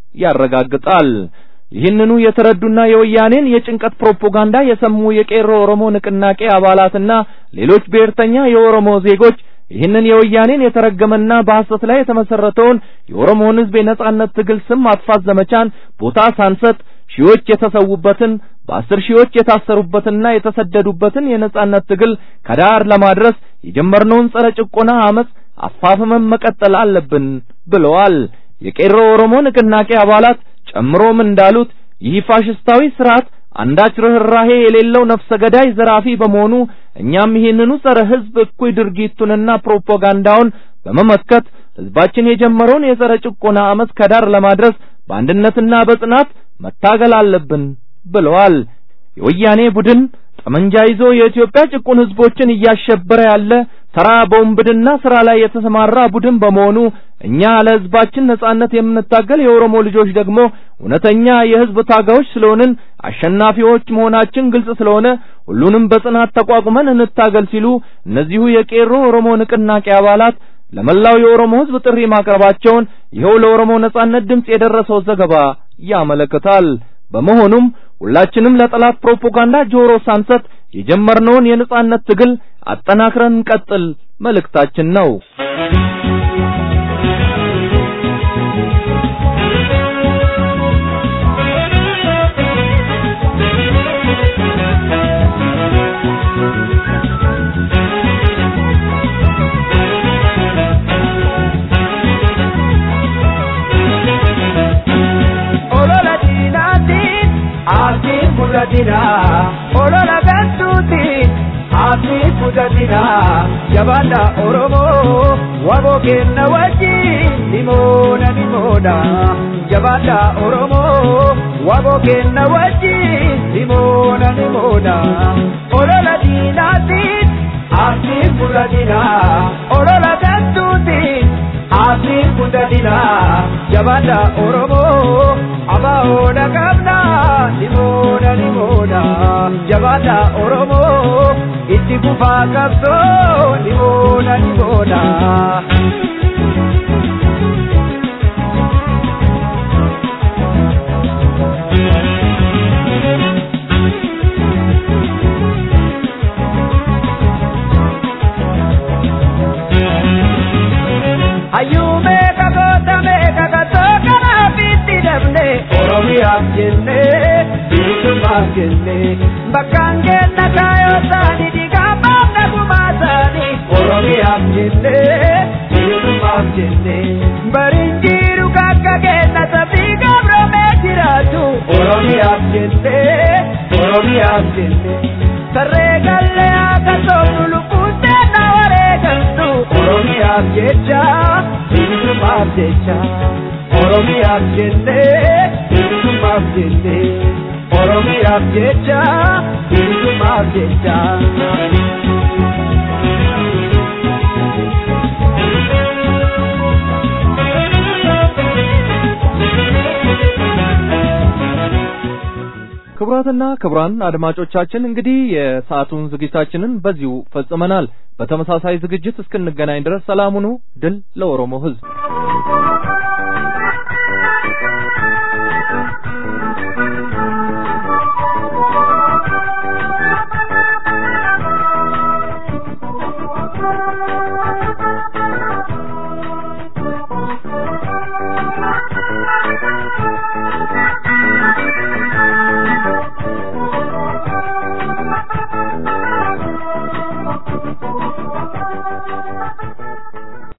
ያረጋግጣል። ይህንኑ የተረዱና የወያኔን የጭንቀት ፕሮፓጋንዳ የሰሙ የቄሮ ኦሮሞ ንቅናቄ አባላትና ሌሎች ብሔርተኛ የኦሮሞ ዜጎች ይህንን የወያኔን የተረገመና በሐሰት ላይ የተመሰረተውን የኦሮሞን ሕዝብ የነጻነት ትግል ስም ማጥፋት ዘመቻን ቦታ ሳንሰጥ ሺዎች የተሰዉበትን በአስር ሺዎች የታሰሩበትና የተሰደዱበትን የነጻነት ትግል ከዳር ለማድረስ የጀመርነውን ጸረ ጭቆና አመጽ አፋፍመን መቀጠል አለብን ብለዋል። የቄሮ ኦሮሞ ንቅናቄ አባላት ጨምሮም እንዳሉት ይህ ፋሽስታዊ ስርዓት አንዳች ርኅራሄ የሌለው ነፍሰ ገዳይ ዘራፊ በመሆኑ እኛም ይህንኑ ጸረ ሕዝብ እኩይ ድርጊቱንና ፕሮፓጋንዳውን በመመከት ሕዝባችን የጀመረውን የጸረ ጭቆና አመጽ ከዳር ለማድረስ በአንድነትና በጽናት መታገል አለብን ብለዋል። የወያኔ ቡድን ጠመንጃ ይዞ የኢትዮጵያ ጭቁን ሕዝቦችን እያሸበረ ያለ ተራ በወንብድና ስራ ላይ የተሰማራ ቡድን በመሆኑ እኛ ለሕዝባችን ነጻነት የምንታገል የኦሮሞ ልጆች ደግሞ እውነተኛ የሕዝብ ታጋዮች ስለሆንን አሸናፊዎች መሆናችን ግልጽ ስለሆነ ሁሉንም በጽናት ተቋቁመን እንታገል ሲሉ እነዚሁ የቄሮ ኦሮሞ ንቅናቄ አባላት ለመላው የኦሮሞ ሕዝብ ጥሪ ማቅረባቸውን ይኸው ለኦሮሞ ነጻነት ድምጽ የደረሰው ዘገባ ያመለክታል። በመሆኑም ሁላችንም ለጠላት ፕሮፓጋንዳ ጆሮ ሳንሰጥ የጀመርነውን የነጻነት ትግል አጠናክረን እንቀጥል መልእክታችን ነው። olola diinaatiin aatiin fudhatina olola galtuutiin aatiin fudhatina jabaadha oromoo waboo kenna wajjin nimoona nimoona jabaadha oromoo waboo kenna wajjin nimoona nimoona olola diinaatiin aatiin fudhatina olola galtuutiin aatiin fudhatina jabaadha oromoo abahoodha qabna nimoona nimoona jabaadha oromoo itti fufaa qabsoo nimoona nimoona. hayyuume kakootame kakatoo kanaaf itti dabne oromiyaaf jenne bilisummaaf jenne bakkaan kenna kaayoo taani digaamaaf nagumaa taani oromiyaaf jenne bilisummaaf jenne bariin jiru kakka kenna sabii gabromee jiraatu oromiyaaf jenne oromiyaaf jenne sarree gallee akka soofnu lubbuuttee na wareegaltu oromiyaaf jecha bilisummaaf jecha oromiyaaf jenne bilisummaaf jenne oromiyaaf jecha bilisummaaf jecha. ክቡራትና ክቡራን አድማጮቻችን እንግዲህ የሰዓቱን ዝግጅታችንን በዚሁ ፈጽመናል። በተመሳሳይ ዝግጅት እስክንገናኝ ድረስ ሰላም ሁኑ። ድል ለኦሮሞ ሕዝብ!